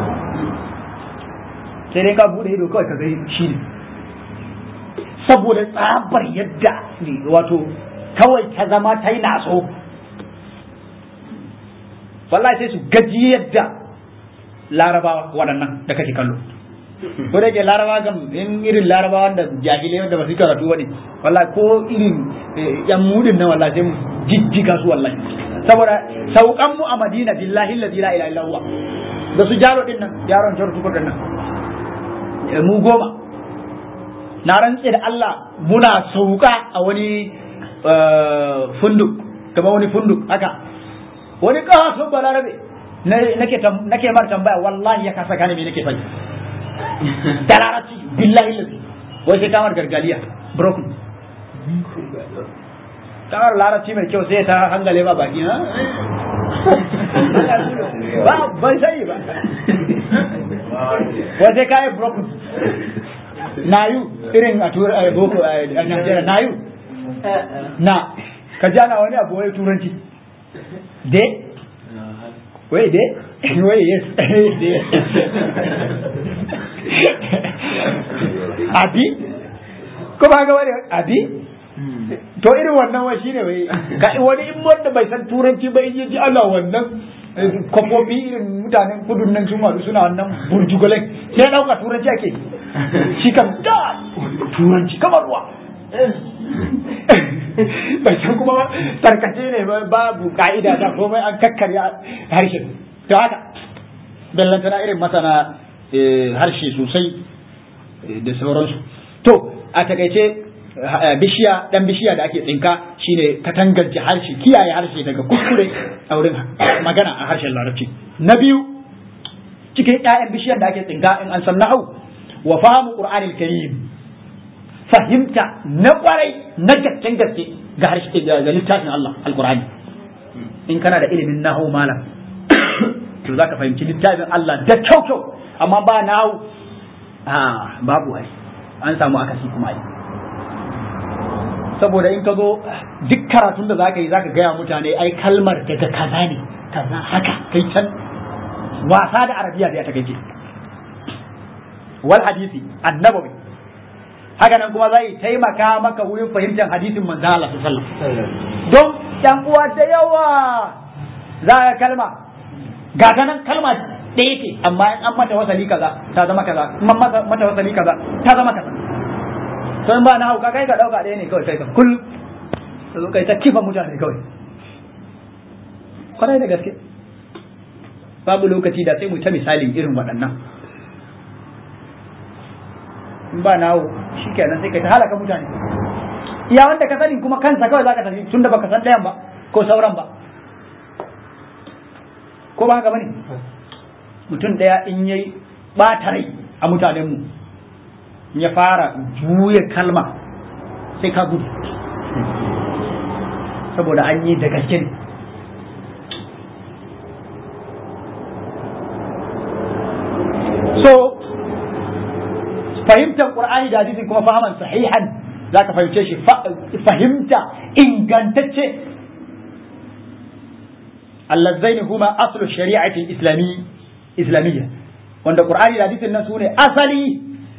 sai dai ka bude ido kawai ka ga shi ne saboda tsabar yadda wato kawai ta zama ta yi naso wallahi sai su gaji yadda larabawa waɗannan da kake kallo ko da ke larabawa kam in irin larabawa da jahilai wanda ba su karatu ba ne wallahi ko irin yan mudin nan wallahi sai mu jijjiga su wallahi saboda saukan mu a madina billahi allazi la ilaha illa huwa da su jaro din nan yaron jaro tukur din nan mu goma na rantse da Allah muna sauka a wani funduk kamar wani funduk haka wani kawasun balarabe nake nake mar tambaya wallahi ya kasa gane me nake faɗi da larabci billahi lazi wai sai kamar gargaliya broken kamar larabci mai kyau sai ta hangale ba baki ha ba ban sai ba wace kayan broken nayu irin a tura a boko a Najeriya nayu na ka ji ana wani abu wai turanci de wai de wai yes de abi ko ba ga wani abi to irin wannan wai shine wai ga wani in wanda bai san turanci ba in ji Allah wannan kwafofi irin mutanen kudun nan sun haɗu suna wannan burjugalai sai ɗauka turanci ake shi kan da turanci kamar ruwa bai san kuma tarkace ne babu ka'ida da komai an kakkarya harshen to haka bellantana irin masana harshe sosai da sauransu to a takaice bishiya dan bishiya da ake tsinka shine katangance harshe kiyaye harshe daga kuskure a wurin magana a harshen larabci na biyu cikin ƴaƴan bishiyar da ake tsinka in an san nahau wa fahimu qur'anil karim fahimta na kwarai na gasken gaske ga harshe ga littafin Allah alqur'ani in kana da ilimin nahau malam to zaka fahimci littafin Allah da kyau kyau amma ba nahau a babu ai an samu akasi kuma ai saboda in ka zo duk karatun da zaka yi zaka gaya mutane ai kalmar daga kaza ne kaza haka kai can wasa da arabiya da ya takaice wal hadisi annabawi haka nan kuma zai taimaka maka wurin fahimtar hadisin manzo Allah sallallahu alaihi wasallam don yan uwa da yawa za ka kalma ga ta nan kalma ɗaya ce amma in an mata wasali kaza ta zama kaza in an mata wasali kaza ta zama kaza to in ba na hauka kai ka dauka ɗaya ne kawai kai ka kul ka zo kai ta kifa mutane kawai kwarai da gaske babu lokaci da sai mu ta misalin irin waɗannan in ba na hau shi kenan sai kai ta halaka mutane iya wanda ka sani kuma kansa kawai zaka tafi tunda baka san ɗayan ba ko sauran ba ko ba haka bane mutum ɗaya in yayi ɓata rai a mutanenmu ya fara juya kalma sai ka gudu saboda an yi da gaske ne so fahimtar qur'ani da hadisin kuma fahiman sahihan za ka fahimce shi fahimta ingantacce allazzaini huma aslu shari'ati islami islamiyya wanda qur'ani da hadisin nan sune asali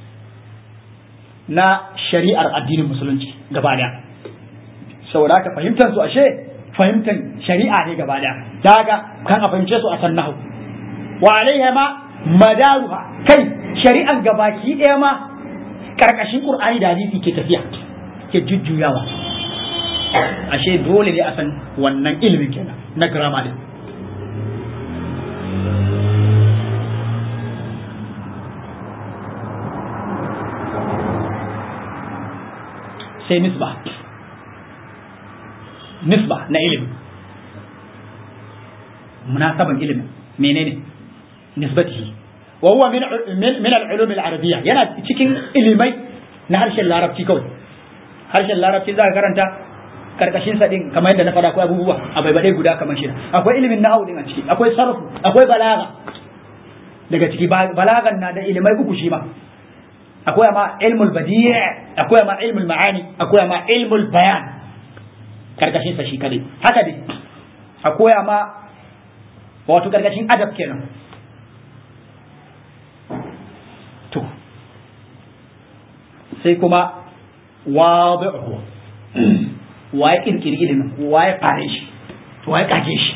na shari'ar addinin musulunci gaba daya saboda haka fahimtar su ashe fahimtar shari'a ne gaba daya daga kan a fahimce su a sannahu wa alaiha ma madaruha kai shari'an gabaki daya ma karkashin qur'ani da hadisi ke tafiya ke jujjuyawa ashe dole ne a san wannan ilimin kenan na grammar din sai nisba nisba na ilimi munasaban ilimin menene nisbatihi wa huwa min min al-ulum al-arabiyya yana cikin ilimai na harshen larabci kawai harshen larabci za ka karanta karkashin sa din kamar yadda na faɗa akwai abubuwa a baibade guda kamar shida akwai ilimin nahwu din a ciki akwai sarfu akwai balaga daga ciki balagan na da ilimai uku shi ma akwai ma ilmul badi' akwai ma ilmul ma'ani akwai ma ilmul bayan karkashin sa shi kadai haka dai akwai ma wato karkashin adab kenan to sai kuma wadi'uhu waye kirkiri ilimin waye fare shi waye kage shi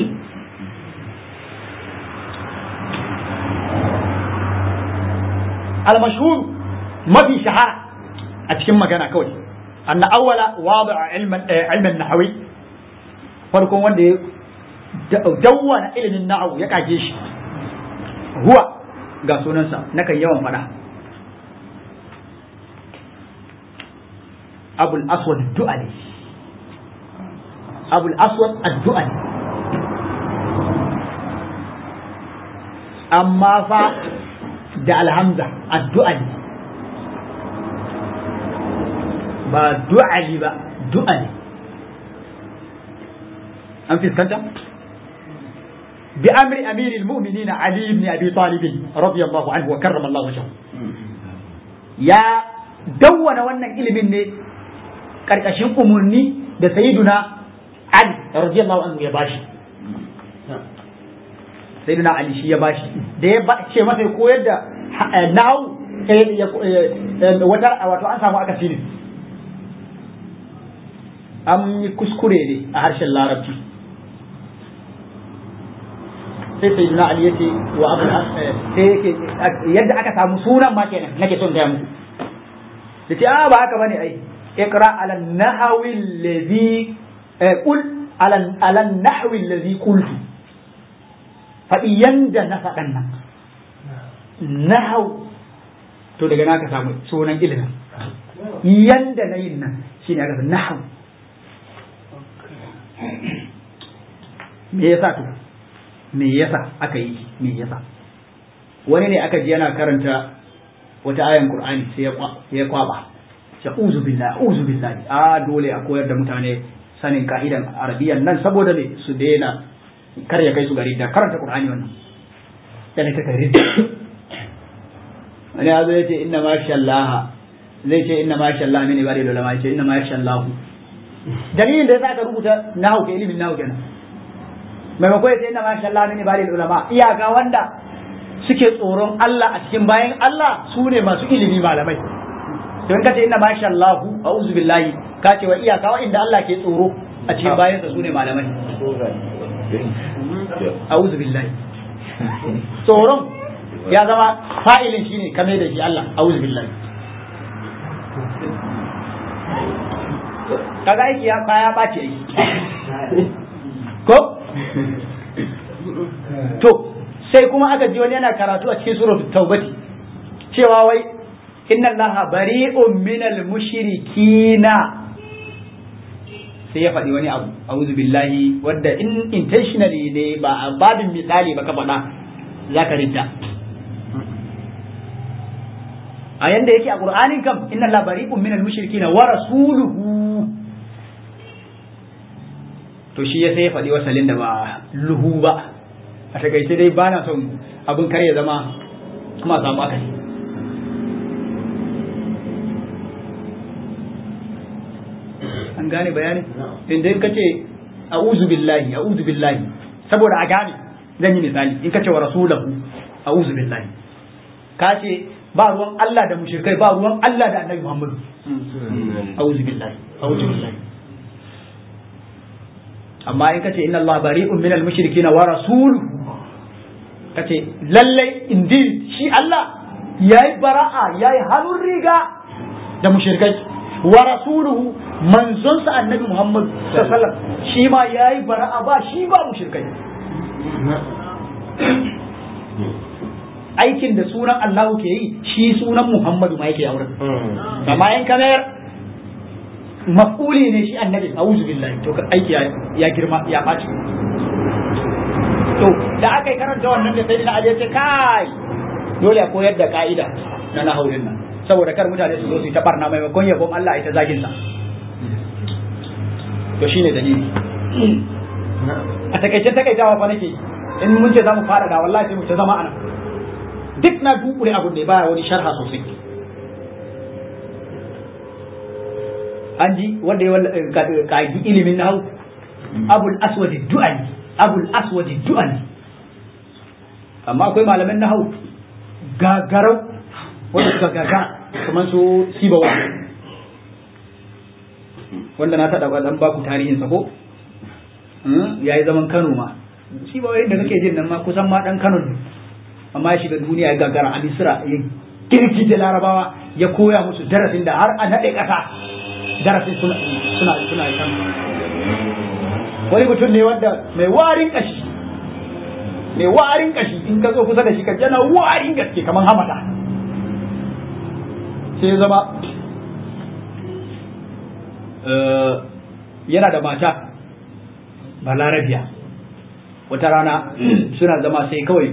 al-mashhur mafi shahara a cikin magana kawai anna awwala wadi'a ilman ilman nahawi farkon wanda ya dawwana ilimin na'u ya kage shi huwa ga sunansa nakan yawan fada abul aswad du'ali abul aswad ad-du'ali amma fa da alhamza addu'ali ba du'ali ba du'ali an fiskanta bi amri amiril mu'minin ali ibn abi talib radiyallahu anhu wa karrama Allah wajhahu ya dawwana wannan ilimin ne karkashin umurni da sayyiduna ali radiyallahu anhu ya bashi sayyiduna ali shi ya bashi da ya ce masa ya koyar da nahu wata wato an samu akasi ne an yi kuskure ne a harshen larabci sai sai na ali yace wa abu sai yake yadda aka samu sunan ma kenan nake son gaya muku yace a ba haka bane ai iqra ala nahwi allazi qul ala ala nahwi allazi qultu faɗi yanda na faɗan nan nahau to daga naka samu sunan ilimin yanda na yin nan shine aka nahau me yasa to me yasa aka yi me yasa wani ne aka ji yana karanta wata ayan qur'ani sai ya kwaba sai uzu billahi uzu billahi a dole a koyar da mutane sanin ka'idan arabiyan nan saboda ne su daina kar ya kai su gari da karanta qur'ani wannan yana ta gari wani ya zo ya ce inna ma sha Allah zai ce inna ma sha Allah mini bari da ulama ya ce inna ma sha Allah dalilin da yasa aka rubuta nahu ke ilimin nahu kenan maimakon ya ce inna ma sha Allah mini bari da ulama iyaka wanda suke tsoron Allah a cikin bayan Allah su ne masu ilimi malamai don ka ce inna ma sha Allah a'udhu billahi ka ce wa iyaka wa'inda Allah ke tsoro a cikin bayansa su ne malamai a'udhu billahi tsoron ya zama fa'ilin shine kame da shi Allah a'udhu billahi kaga aiki ya kaya ɓaci aiki ko to sai kuma aka ji wani yana karatu a cikin suratul taubati cewa wai inna allaha bari'un minal mushrikina sai ya faɗi wani abu a'udhu billahi wanda in intentionally ne ba a babin misali ba ka faɗa zaka rinta a yanda yake a qur'anin kam inna allaha bari'un minal mushrikina wa rasuluhu to shi ya sai ya faɗi wasalin da ba luhu ba a takaice dai ba na son abin kar ya zama kuma samu akali an gane bayani inda in ka ce a'udhu billahi a'udhu billahi saboda a gane zan yi misali in ka ce wa rasulahu a'udhu billahi ka ce ba ruwan Allah da mushrikai ba ruwan Allah da annabi Muhammadu a'udhu billahi a'udhu billahi amma in kace inna Allah bari'un minal mushrikin wa rasuluhu kace lalle indeed shi Allah yayi bara'a yayi hannun riga da mushrikai wa rasuluhu manzon sa annabi Muhammad sallallahu alaihi wasallam shi ma yayi bara'a ba shi ba mushrikai aikin da sunan Allah ke yi shi sunan Muhammadu ma yake aure amma in kamar mafuli ne shi annabi a'udhu billahi to aiki ya girma ya ɓaci to da aka yi karanta wannan da sai na aje ce kai dole a koyar da ka'ida na nahaurin nan saboda kar mutane su zo su yi ta barna maimakon yabon Allah ita zagin sa to shine dalili a takaice takaitawa fa nake in mun ce zamu fara da wallahi sai mu ta zama ana duk na dukure abu ne baya wani sharha sosai an ji wanda ya kagi ilimin nahu abul aswadi du'ani abul aswadi du'ani amma akwai malaman nahu gagarau wanda suka gaga kamar su sibawa wanda na taɗa ɗan baku tarihin sa ko ya yi zaman kano ma sibawa da kake jin nan ma kusan ma ɗan kano ne amma ya shiga duniya ya gagara a misira ya girki da larabawa ya koya musu darasin da har a naɗe ƙasa darasin suna suna suna kan wani mutum ne wanda mai warin kashi mai warin kashi in ka zo kusa da shi ka jana warin gaske kamar hamada sai zama yana da mata balarabiya wata rana suna zama sai kawai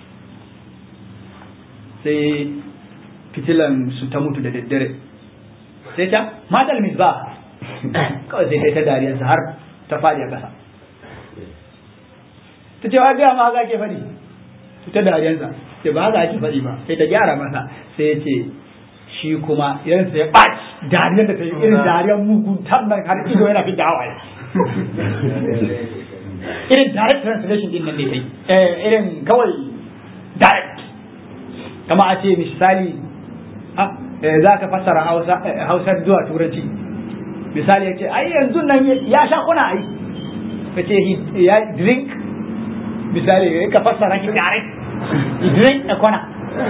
sai fitilan su ta mutu da daddare sai ta matal misba kawai sai ta dariyarsa har ta faɗi a ƙasa ta ce wa gaya ma haka ake faɗi ta dariyansa ce ba haka ake faɗi ba sai ta gyara masa sai ya ce shi kuma irin sai ya ɓaci dariyar da ta yi irin dariyar mugun nan har ido yana fi da hawaye irin direct translation din nan ne kai irin kawai direct kama a ce misali za ka fassara hausar zuwa turanci misali ya ce ai yanzu nan ya sha kuna ai ka ce ya drink misali ka fassara ki direct he drink a kwana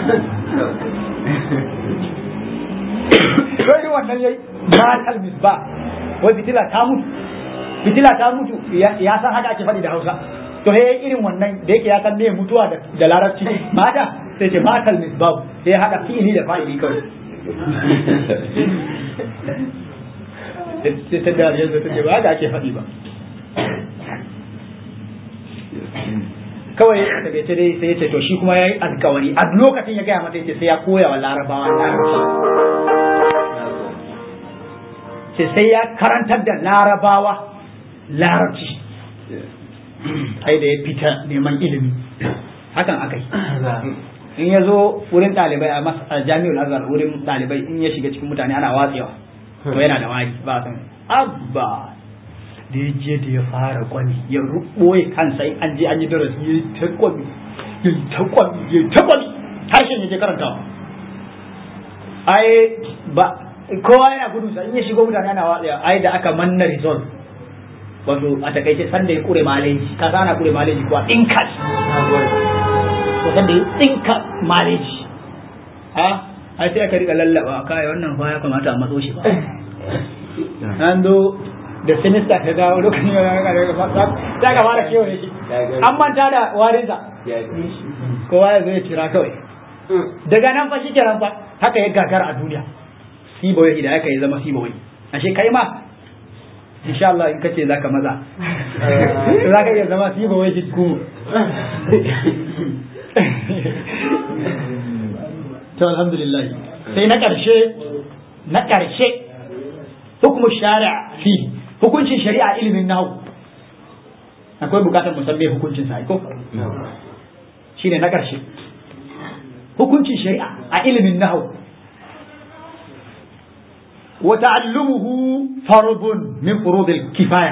Wani wannan yayi matal misba wai fitila ta mutu fitila ta mutu ya san haka ake faɗi da Hausa to he irin wannan da yake ya san me mutuwa da larabci mata sai ce matal misbab sai ya haɗa fi'ili da fa'ili kawai sai ta dariya da ta ce ba haka ake faɗi ba kawai a takaice dai sai ya ce to shi kuma ya yi alkawari a lokacin ya gaya mata ya ce sai ya koya wa larabawa larabci ce sai ya karantar da larabawa larabci ai da ya fita neman ilimi hakan aka yi in ya zo wurin ɗalibai a jami'ul azhar wurin ɗalibai in ya shiga cikin mutane ana watsewa to yana da wari ba san abba da ya je da ya fara kwami ya ɓoye kansa in an je an yi darasi ya yi ta kwami ya yi ta kwami ya yi ta kwami harshen ya je karantawa ai ba kowa yana gudu sa in ya shigo mutane ana watsewa ai da aka manna result wato a takaice sanda ya kure maleji ka sana kure maleji kuwa dinkas ko sanda ya dinka maleji ha ai sai aka rika lallaba kai wannan fa ya kamata a matso shi ba an do da sinista ta dawo lokacin da ka ka fara kewaye shi an manta da warinsa kowa ya zo ya kira kawai daga nan fa shi kenan fa haka ya gagara a duniya sibawai idan aka yi zama sibawai ashe kai ma insha Allah in kace zaka maza zaka iya zama sibawai ki ku to alhamdulillah sai na karshe na karshe hukumu shari'a fi hukuncin shari'a ilimin nahwu akwai bukatar musamman hukuncin sa ko shine na karshe hukuncin shari'a a ilimin nahwu وتعلمه فرض من فروض الكفاية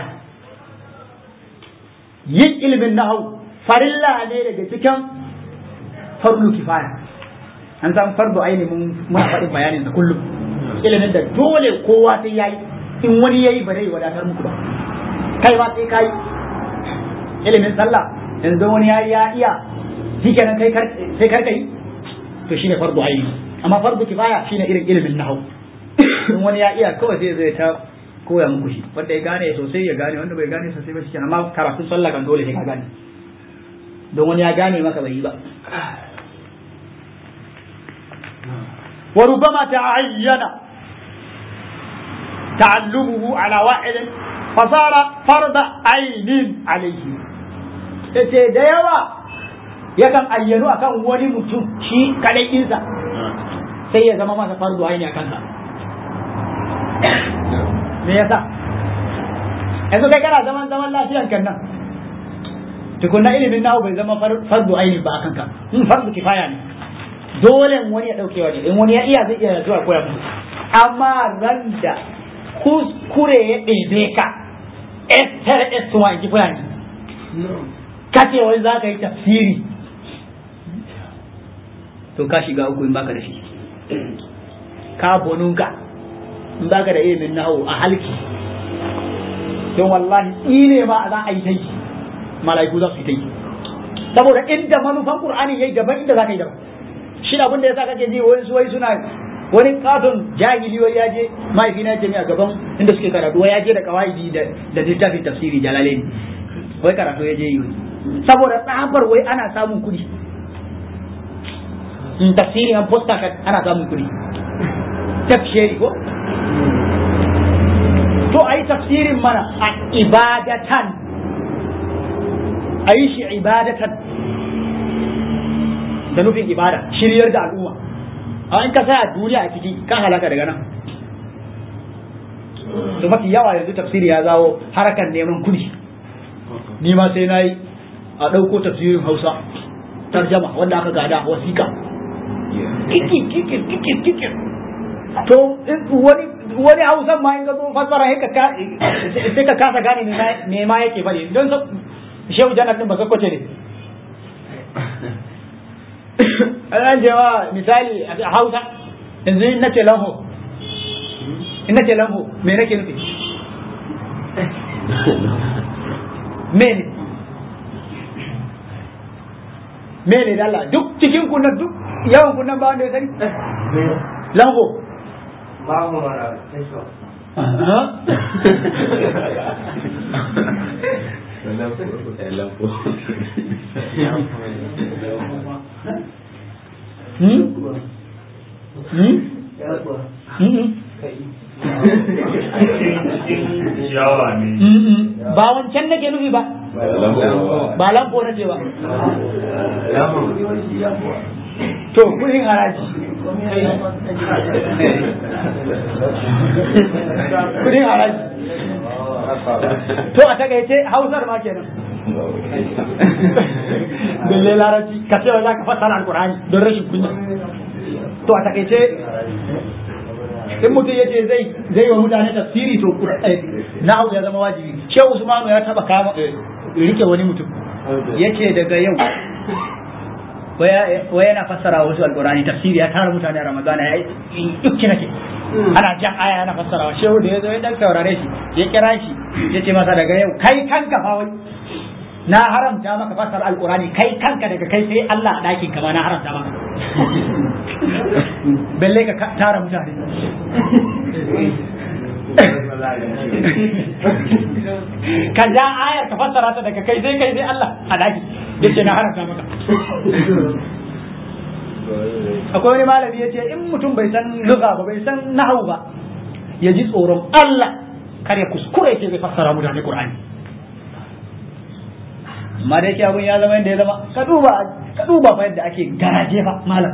yin ilimin nahau farilla ne daga cikin farlu kifaya an san fardu aini mun muna faɗin bayanin sa kullum ilimin da dole kowa sai yayi in wani yayi ba zai wadatar muku ba kai ma sai kai ilimin sallah yanzu wani yayi ya iya shikenan kai sai karka yi to shine fardu aini amma fardu kifaya shine irin ilimin nahau in wani ya iya kawai sai zai ta koya muku shi wanda ya gane sosai ya gane wanda bai gane sosai ba shi kenan amma karatun sallah kan dole sai ka gane don wani ya gane maka bai yi ba wa rubama ta'ayyana ta'allumuhu ala wa'id fasara farda ainin alayhi yace da yawa yakan ayyanu akan wani mutum shi kadai insa sai ya zama masa fardu aini a kansa me yasa yanzu kai kana zaman zaman lafiyan kan nan tukunna ilimin nahu bai zama fardu aini ba akan ka in fardu kifaya ne dole wani ya dauke wani in wani ya iya zai iya zuwa koya musu amma ran da kuskure ya ɗebe ka estar estuwa in ji fulani kace wani za ka yi tafsiri to ka shiga uku in baka da shi ka bonunka in baka da ilimin nahu a halki don wallahi tsine ma za a yi ta yi mala'iku za su yi ta yi saboda inda manufan qur'ani yayi daban inda za ka yi daban shi abin da yasa kake ji wani wai suna wani katon jahili wai ya je mahaifina ya ce a gaban inda suke karatu wai ya je da kawaidi da da littafin tafsiri jalalaini wai karatu ya je yi saboda tsabar wai ana samun kuɗi tafsiri an posta ana samun kuɗi tafsiri ko to a yi tafsirin mana a ibadatan a yi shi ibadatan da nufin ibada shiryar da al'umma a in ka sa a duniya a ciki kan halaka daga nan to mafi yawa yanzu tafsiri ya zawo harakan neman kudi ni ma sai na yi a ɗauko tafsirin hausa tarjama wanda aka gada wasiƙa kikir kikir kikir kikir to wani wani hausan ma in ga zo fassara sai ka kasa gane me ma yake faɗi don shehu janar din ba sakwace ne an jewa misali a hausa yanzu in nace lamho in nace lamho me nake nufi me ne me ne dalla duk cikin kunnan duk yawan kunnan ba wanda ya sani lamho ba mu mara teso Hmm? Hmm? Hmm? yawa ne ba wancan nake nufi ba ba lambo na ce ba to kudin haraji kudin haraji to a takaice hausar ma kenan balle larabci ka ce za ka fassara alkur'ani don rashin kunya to a takaice in mutum ya ce zai zai wa mutane tafsiri to na'u ya zama wajibi shehu usmanu ya taba kama rike wani mutum ya ce daga yau wai yana fassara wasu alkurani tafsiri ya tara mutane a ramadana ya yi dukki nake ana jan aya yana fassarawa shehu da ya zo ya dan saurare shi ya kira shi ya ce masa daga yau kai kanka fa wai na haramta maka fassara alkurani kai kanka daga kai sai Allah a ɗakin ka ma na haramta maka balle ka tara mutane ka ja ayar ka fassara ta daga kai sai kai sai Allah a daki yace na haramta maka akwai wani malami yace in mutum bai san lugha ba bai san nahwu ba ya ji tsoron Allah kar ya kuskure yake zai fassara mutane Qur'ani amma da yake abun ya zama yadda ya zama ka duba ka duba fa yadda ake garaje fa malam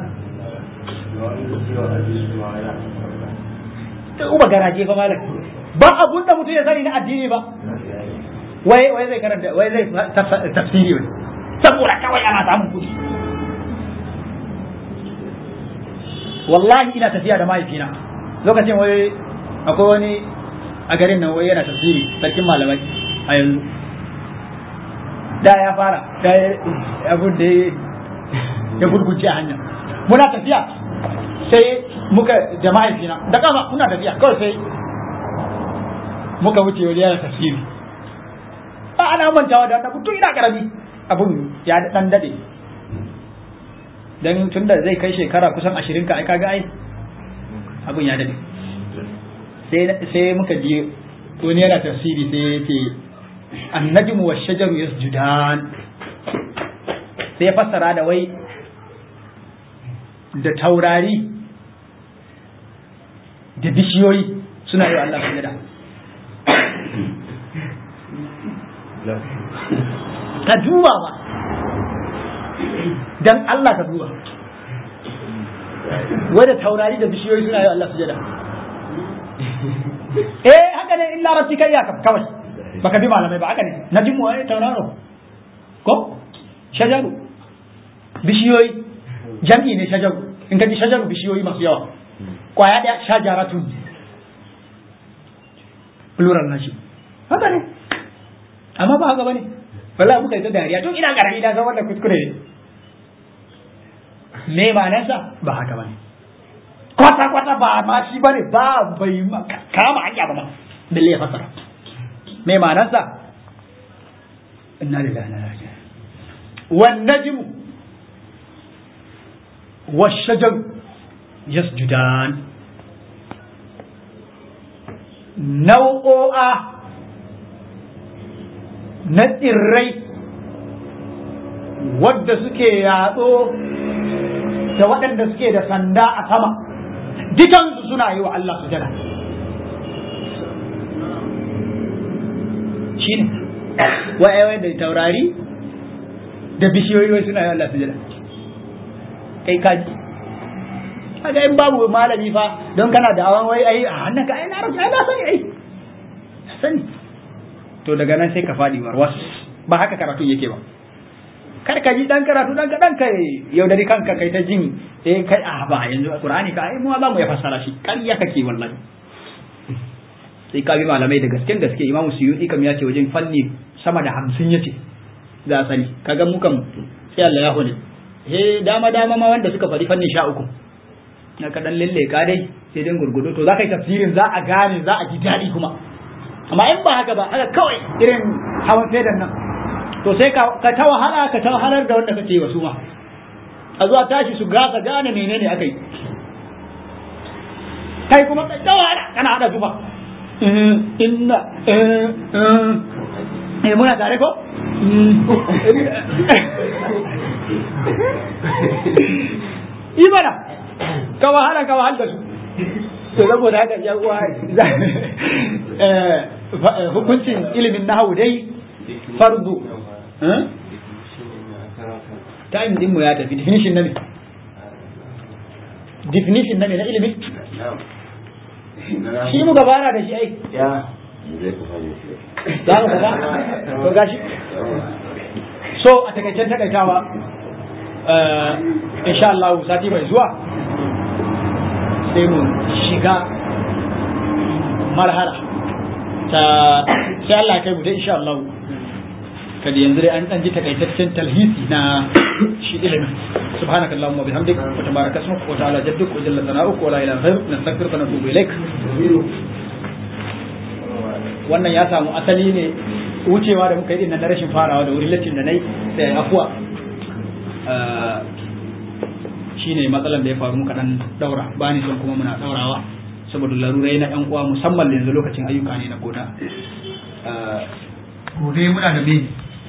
ka duba garaje fa malam ba abun da mutum ya sani na addini ba wai wai zai karanta wai zai tafsiri wai saboda kawai ana samun kuɗi wallahi ina tafiya da mahaifina lokacin wai akwai wani a garin nan wai yana tafsiri sarkin malamai a yanzu da ya fara da abun da ya gurguje a hanya muna tafiya sai muka da mahaifina da kafa muna tafiya kawai sai muka wuce wajen yana tafsiri ba ana mantawa da annabi tun ina karami abun ya dan dade dan tun da zai kai shekara kusan ashirin ka ai kaga ai abun ya dade sai sai muka je wani yana tafsiri sai ya ce annajmu wa shajaru yasjudan sai ya fassara da wai da taurari da bishiyoyi suna yi wa Allah sujada ka duba ba dan Allah ka duba wadda taurari da bishiyoyi suna yi Allah sujada eh haka ne illa rabbi kai ya kawai baka bi malamai ba haka ne na jimu ai tauraro ko shajaru bishiyoyi jam'i ne shajaru in ka ji shajaru bishiyoyi masu yawa kwaya daya shajaratun plural na shi haka ne amma ba haka bane wallahi muka yi ta dariya tun ina karami na san wannan kuskure ne me ma'anarsa ba haka bane kwata kwata ba ma shi bane ba bai kama hanya ba ma balle ya fasara me ma'anarsa inna lillahi wa inna ilaihi raji'un wan najmu wash-shajar yasjudan nau'o'a na tsirrai wadda suke yatso da waɗanda suke da sanda a sama dukansu suna yi wa Allah su jada shi ne wa'yawai da taurari da bishiyoyi suna yi wa Allah su jada kai kaji kaga in babu malami fa don kana da awan wai ai a hannun ka ai na rasa ai na sani ai sani to daga nan sai ka faɗi warwas ba haka karatu yake ba kar ka ji dan karatu dan kadan kai yaudari kanka kai ta jin eh kai a ba yanzu qur'ani ka ai mu za mu ya fassara shi ƙarya kake wallahi sai ka bi malamai da gasken gaske imamu suyuti kam ya ce wajen fanni sama da hamsin ya ce za a sani kaga mu kam sai Allah ya hule he dama dama ma wanda suka faɗi fannin sha uku na ka dan lalle ka dai sai dai gurgudu to za ka yi tafsirin za a gane za a ji daɗi kuma amma in ba haka ba haka kawai irin hawan fedan nan to sai ka ta wahala ka ta wahalar da wanda kake wasu ma a zuwa tashi su gasa gane menene aka yi kai kuma ka ta wahala kana hada zuba inna eh muna tare ko yi mana ka wahala ka wahala da su to saboda haka ya uwa hukuncin ilimin nahawu dai fardu time din mu ya tafi definition na ne definition na ne na ilimin shi muka fara da shi ai za mu gaba to gashi so a takaicen takaitawa insha Allah sati mai zuwa sai mu shiga marhala ta sai Allah kai mu dai insha Allah kada yanzu dai an dan ji takaitaccen talhisi na shi ilimin سبحانك اللهم وبحمدك وتبارك اسمك وتعالى جدك وجل ثناؤك ولا اله غيرك نستغفرك ونتوب اليك wannan ya samu asali ne wucewa da muka yi na rashin farawa da wurin lacin da na yi sai afuwa shi ne matsalan da ya faru muka dan daura ba ni son kuma muna daurawa saboda larurai na yan uwa musamman yanzu lokacin ayyuka ne na gona gobe muna da me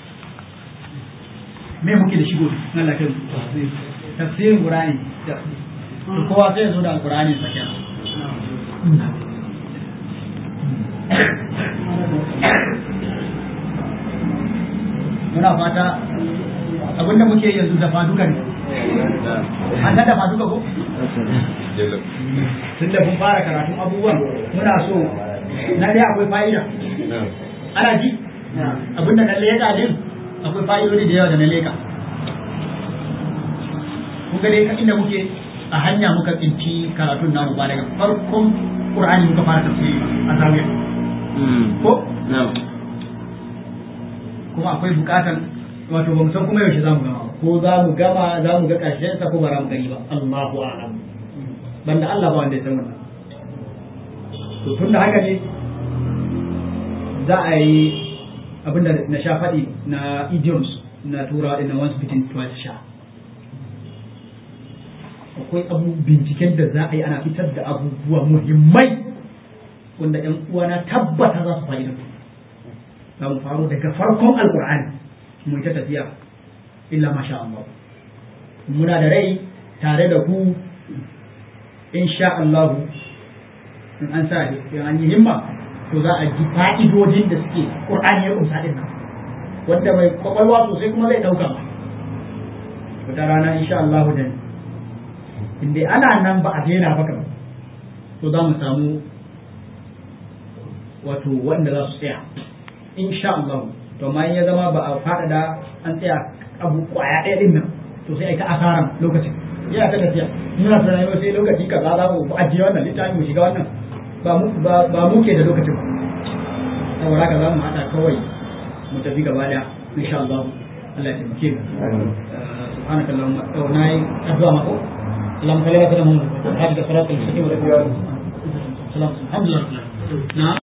me muke da shi gobe na lafiya tafsirin qur'ani kowa sai ya zo da alqur'ani sa kenan muna fata abinda muke yanzu dafa duka ne an ta dafa duka ko tun da kun fara karatun abubuwan muna so na dai akwai fa'ida ana ji abinda na leka din akwai fa'idodi da yawa da na leka kun ga dai inda muke a hanya muka tsinci karatun namu ba daga farkon qur'ani muka fara tafsiri a zawiya ko kuma akwai bukatan wato ba mu san kuma yaushe za mu gama ko za mu gama za mu ga ƙarshen sa ko ba za mu gani ba Allahu a'lam banda Allah ba wanda ya san wannan to tun da haka ne za a yi abinda na sha faɗi na idioms na tura na once bitten twice sha akwai abu binciken da za a yi ana fitar da abubuwa muhimmai wanda ‘yan uwana tabbata za su fa'idantu za mu faro daga farkon alkur'ani mu ta tafiya illa masha Allah muna da rai tare da ku insha Allah in an sa in an yi himma to za a ji fa'idodin da suke qur'ani ya kunsa din nan wanda mai kwakwalwa sosai kuma zai dauka wata rana insha Allah da inda ana nan ba a daina ba kamar to za mu samu wato wanda za su tsaya insha Allah to amma in ya zama ba a faɗaɗa an tsaya abu kwaya ɗaya ɗin nan to sai a ta asaran lokacin yana ta tafiya muna tunanin yau sai lokaci kaza za mu ajiye wannan littafin mu shiga wannan ba mu ba mu ke da lokacin ba saboda haka za mu haɗa kawai mu tafi gaba da insha Allah Allah ya taimake mu سبحانك اللهم وناي أدعى مكو اللهم صل على سيدنا محمد هذه الصراط المستقيم الحمد لله نعم